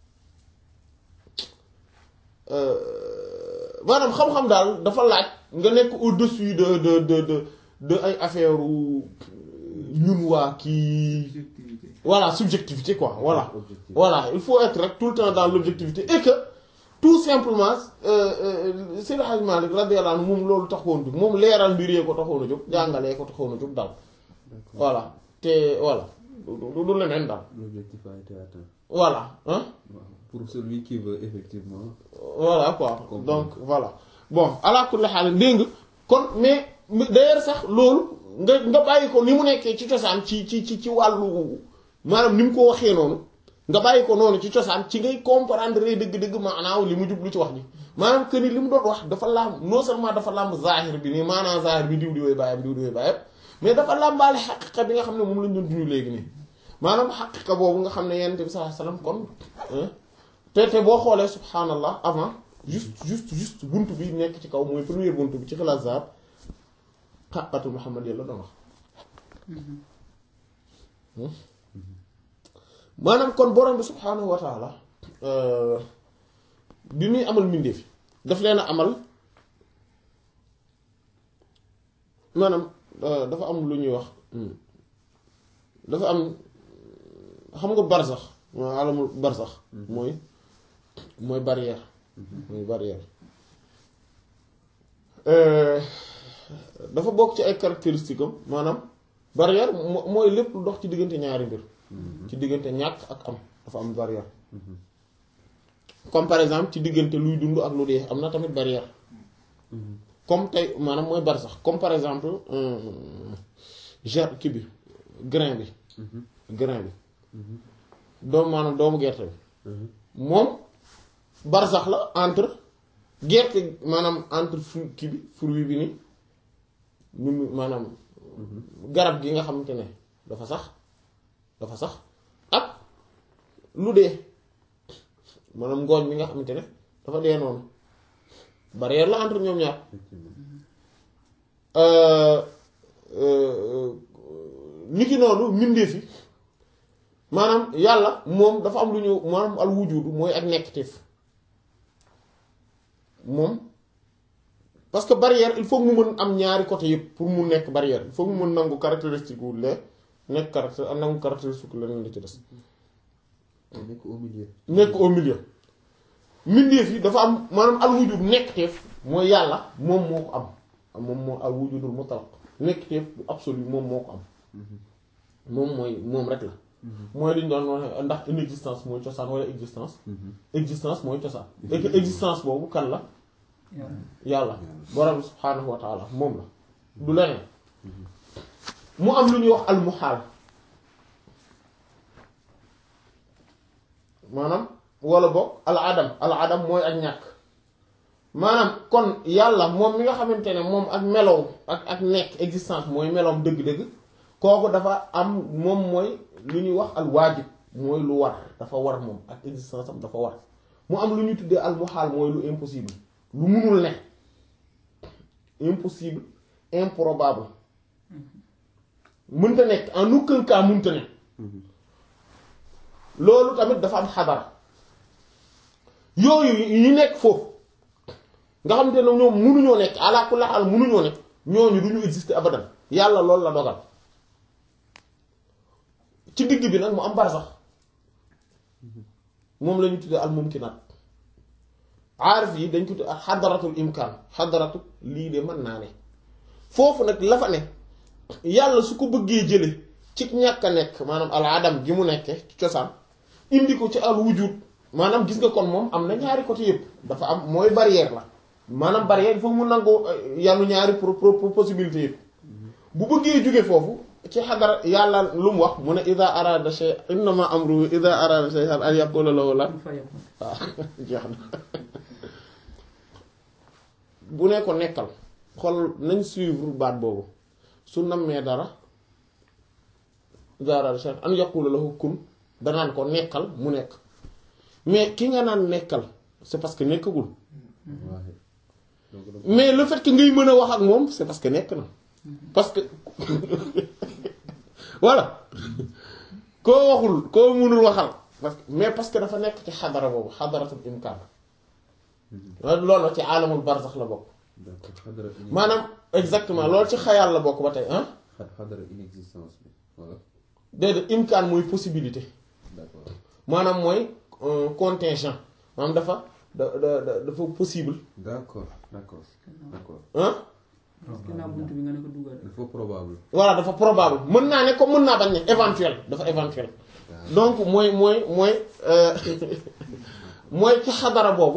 maanaam xam-xam daal dafa laaj nga nekk au-dessus de de de de de ay affaire ñun waa kii subjectivité voilà subjectivité quoi voilà objectif voilà il faut être rek tout le temps dans l'objectivité et que tout simplement Seydi Hadji Malick radiyallahu anhu moom loolu taxoon jóg moom leeral mbir yee ko taxoon a jóg jàngalee ko taxoon a jóg daal d'accord voilà te voilà du du leneen daal l'objectif a été atteint voilà hein Waaw. pour celui qui veut effectivement voilà quoi Comprendre. donc voilà bon ala kulli xaal dégg nga kon mais mais d'ailleurs sax loolu nga nga bàyyi ko ni mu nekkee ci cosaan ci ci ci ci wàllu maanaam ni mu ko waxee noonu nga bàyyi ko noonu ci cosaan ci ngay comprendre dëgg-dëgg maanaam li mu jublu ci wax ji maanaam que ni li mu doon wax dafa làmb non seulement dafa làmb zahir bi nii maanaam zahir bi diw di woy bàyyam diw di woy bàyyam mais dafa làmbaale xaqiqa bi nga xam ne moom lañ doon duñu léegi nii maanaam xaqiqa boobu nga xam ne yonent bi sallallahu alayhi wasallam kon hein, te te boo xoolee subhanallah avant juste juste juste buntu bi nekk ci kaw mooy première buntu bi ci xilaas zahab xaqatul muhammad la doon wax maanaam kon borom bi subhaanahu wa taala bi muy amal mbindeef yi daf leen a amal maanaam euh, dafa am lu ñuy wax hmm, dafa am xam nga barsax mooy alamul barsax mooy mooy barrière mooy barrière Euh, dafa bokk ci ay caractéristiques am maanaam barrière mo- mooy lépp lu dox ci diggante ñaari mbir ci diggante ñàkk ak am dafa am barrière comme par exemple ci diggante luy dund ak lu dee am na tamit barrière comme tey maanaam mooy bar sax comme par exemple ger kii bi grain bi grain bi doomu maanaam doomu gerte bi moom bar sax la entre gerte maanaam entre fruit kii bi fruit bi ni ñu mu maanaam garab gi nga xamante ne dafa sax dafa sax ak lu dee maanaam ngooñ bi nga xamante ne dafa dee noonu barrière la entre ñoom ñaar effectivement ni ki noonu mbindeef yi maanaam yàlla moom dafa am lu ñu maanaam al wujudu mooy ak nekkteef moom parce que barrière il faut mu mën am ñaari côté yëpp pour mu nekk barrière il faut mu mën nangu caractéristique wu lee nekk caractère ak nangu caractéristique leneen la ci des te nekk au milieu nekk au milieu mbindeef yi dafa am maanaam al wujud nekkteef mooy yàlla moom moo ko am moom moo al wujudul mutlaq nekkteef bu absolu moom moo ko am moom mooy moom rek la mooy li ñu doon wax ndax inexistence mooy cosaan wala existence existence mooy cosaan et que existence boobu kan la yàlla borom bi subhaanahu wa taala moom la du leneen mu am lu ñuy wax al muhaal maanaam wala boog al adam al adam mooy ak ñàkk maanaam kon yàlla moom mi nga xamante ne moom ak melow ak ak nekk existence mooy meloom dëgg-dëgg kooku dafa am moom mooy lu ñuy wax al waajib mooy lu war dafa war moom ak existence am dafa war mu am lu ñuy tuddee al muhaal mooy lu impossible lu munul ne impossible improbable mënta nekk en aucun cas mënta ne loolu tamit dafa am xadara yooyu yi nekk foofu nga xamante ne ñoom munuñoo nekk ala kulli haal munuñoo nekk ñooñu du ñu exister abadan yàlla loolu la dogal ci digg bi nag mu am barsax moom la ñu tuddee al mumkinaat aarif yi dañ ko tuddee xadaratul imkaan xadaratu lii de mën naa ne foofu nag la fa ne yàlla su ko bëggee jële ci ñàkk a nekk maanaam al adam gi mu nekke ci cosaan indi ko ci al wujud maanaam gis nga kon moom am na ñaari côté yëpp dafa am mooy barrière la maanaam barrière il faut mu nangu yanu ñaari pro pro possibilité yëpp bu bëggee jóge foofu ci xadara yàlla lu mu wax mu ne ida arada shay innama amruhu ida arada shay'an an yaqula lahu la waaw jeex na bu ne ko nekkal xool nañ suivre baat boobu su nammee dara ida arada shay'an an yaqula lahu kun danaan ko nekkal mu nekk mais ki nga naan nekkal c'est parce que nekkagul waaye donc donc mais le fait que ngay mën a wax ak moom c'est parce que nekk na parce que voilà koo waxul koo mënul waxal parce que mais parce que dafa nekk ci xadara boobu xadaratul imkaan loolu la ci aalamul barzax la bokk d'accord xadara inex- maanaam exactement loolu ci xayaal la bokk ba tey ah xa- xadara inexistence bi voilà déedéet imkaan mooy possibilité d'accord maanaam mooy euh, contingent maanaam dafa da da da- dafa possible d'accord d'accord d'accord ah ginnaaw buntu bi nga ne ko dugal il faut probable voilà dafa probable mën naa ne comme mën naa bañ ne éventuel dafa éventuel donc mooy mooy mooy euh, mooy ci xadara boobu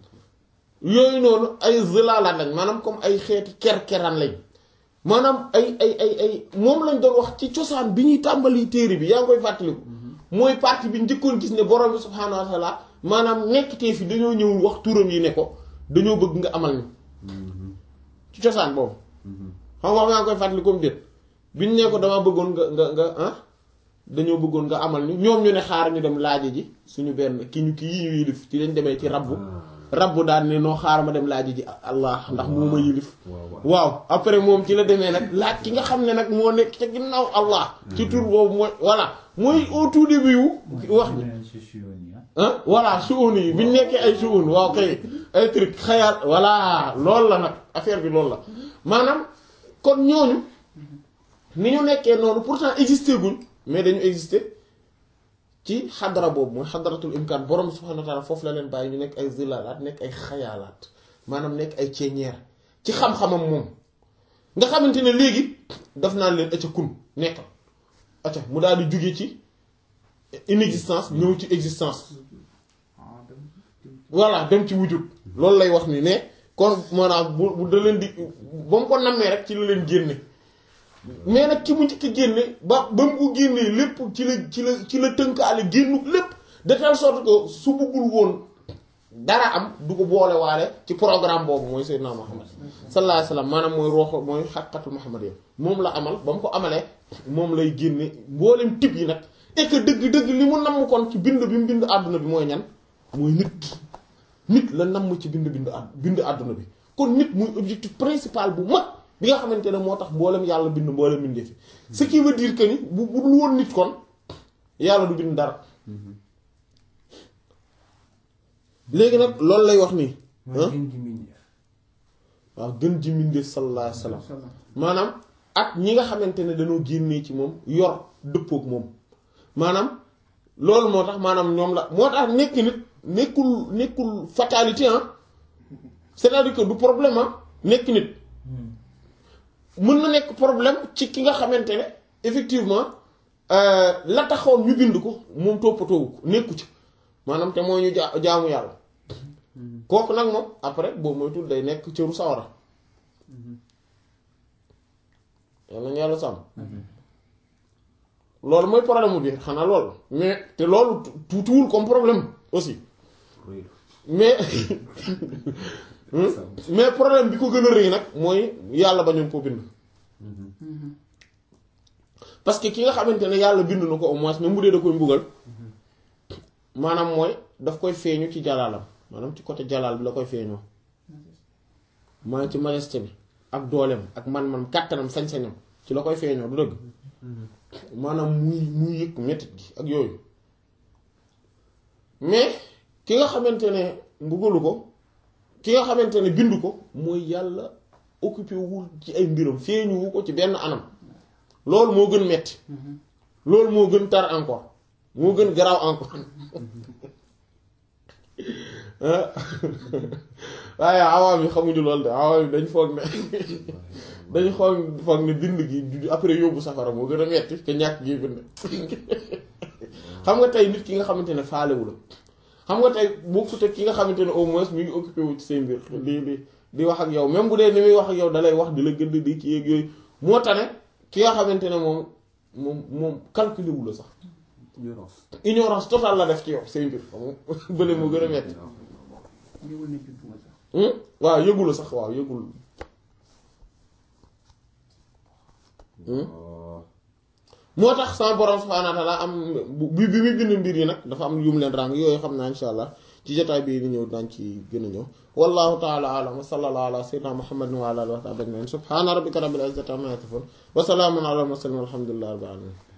yooyu noonu ay zëlaalaat lañ maanaam comme ay xeeti ker-keraan lañ maanaam ay ay ay ay moom lañ doon wax ci cosaan bi ñuy tàmbali téere bi yaa ngi koy fàttaliku mooy partie bi njëkkoon gis ne borom bi subhaanahu wa taala maanaam nekktee fi dañoo ñëw wax turam yi ne ko dañoo bëgg nga amal ñu ci cosaan boobu xam nga wax yaa ngi koy fàttali comme déet biñ ne ko dama bëggoon nga nga nga ah dañoo bëggoon nga amal ñu ñoom ñu ne xaar ñu dem laaji ji suñu benn ki ñu ki yi ñu yilif ci lañ demee ci rabbu rabbu daan ne noo xaar ma dem laaji ji allah ndax moo ma yilif waaw waaw waaw après moom ci la demee nag laaj ki nga xam ne nag moo nekk ca ginnaaw allah ci tur boobu mooy voilà mooy au tout début wu wax ji ah voilà suun yi bi ñu nekkee ay suun waaw kay ay truc xayaat voilà loolu la nag affaire bi loolu la maanaam kon ñooñu ni ñu nekkee noonu pourtant existé guñ mais dañu existé ci xadara boobu mooy xadaratul imkaan borom subhanahu wa taala foofu la leen bàyyi ñu nekk ay zilaalaat nekk ay xayaalaat maanaam nekk ay ceeñeer ci xam-xamam moom nga xamante ne léegi daf naan leen acca kun nekkal acca mu daal di jóge ci inexistence ñëw ci existence ah dem voilà dem ci wujud loolu lay wax ni ne kon maanaam bu bu da leen di ba mu ko nammee rek ci la leen génne mais nag ki mu njëkk a génne ba ba mu ko génnee lépp ci la ci la ci la tënkaale génnu lépp de telle sorte que su bëggul woon dara am du ko boole waale ci programme boobu mooy Seydina Muhammad sallallahu alayhi wasallam maanaam mooy rooxo mooy xaqiqatul Muhammad yi moom la amal ba mu ko amalee moom lay génne mboolem tib yi nag et que dëgg-dëgg li mu namm kon ci bind bi mu bind àdduna bi mooy ñan mooy nit nit la namm ci bind bind àdd bind àdduna bi kon nit muy objectif principal bu mag bi nga xamante ne moo tax mboolem yàlla bind mboolem bindee fi ce qui veut dire que ni bu bu dul woon nit kon yàlla du bind dara léegi nag loolu lay wax nii mooy gën ji mbindeef waaw gën ji mbindee sallallahu alayhi wa sallam maanaam ak ñi nga xamante ne dañoo génnee ci moom yor dëppook moom maanaam loolu moo tax maanaam ñoom la moo tax nekk nit nekkul nekkul fatalité ah c'est-à-dire que du problème ah nekk nit mën na nekk problème ci ki nga xamante ne effectivement euh, la taxoon ñu bind ko moom toppatoowu ko nekku ci maanaam te mooy ñu jaa jaamu yàlla kooku nag moom après boobu moytul day nekk cëru sawara yàlla ñu yàlla sàmm loolu mooy problème bi xanaa loolu mais te loolu tuutiwul comme problème aussi rëy mais mais problème bi ko gën a rëy nag mooy yàlla bañoon koo bind parce que ki nga xamante ne yàlla bind na ko au moins même bu dee da koy mbugal maanaam mooy daf koy feeñu ci jalaalam maanaam ci côté jalaal bi la koy feeñoo maanaam ci majesté bi ak dooleem ak man-man kàttanam sañ-sañam ci la koy feeñoo du dëgg maanaam muy muy yëg mettit gi ak yooyu mais ki nga xamante ne mbugalu ko ki nga xamante ne bindu ko mooy yàlla occupé wul ci ay mbiram feeñu wu ko ci benn anam loolu moo gën metti loolu moo gën tar encore moo gën garaaw encore waaye awaam yi xamuñu loolu de awaam yi dañ foog ne dañ xool foog ne bind gi du- après yóbbu safara moo gën a metti te ñàkk gi bind xam nga tey nit ki nga xamante ne faalewu la xam nga tey bokkut ak ki nga xamante ne au moins mi ngi occupé wu ci say mbir di di di wax ak yow même bu dee ni muy wax ak yow dalay wax di la gëdd di kii ak yooyu moo tane ki nga xamante ne moom moom moom calculé wu la sax ignorance ignorance totale la def ci yow say mbir xam nga bële moo gën a metti ñëwul ne juddu nga sax Hmm? waaw yëgul la sax waaw yëgul waaw moo tax sama borom subhaanahu wa ta'ala am bu bi bi muy bind mbir yi nag dafa am yu mu leen ràng yooyu xam naa insha allah ci jotaay bii di ñëw daañ ci gën a ñëw wallahu ta'ala a'lam wa sallallahu ala sayyidina muhammadin wa ala alihi wa sahbihi ajma'in subhana rabbika rabbil izzati amma yasifun wa salamun ala al mursalin walhamdulillahi rabbil alamin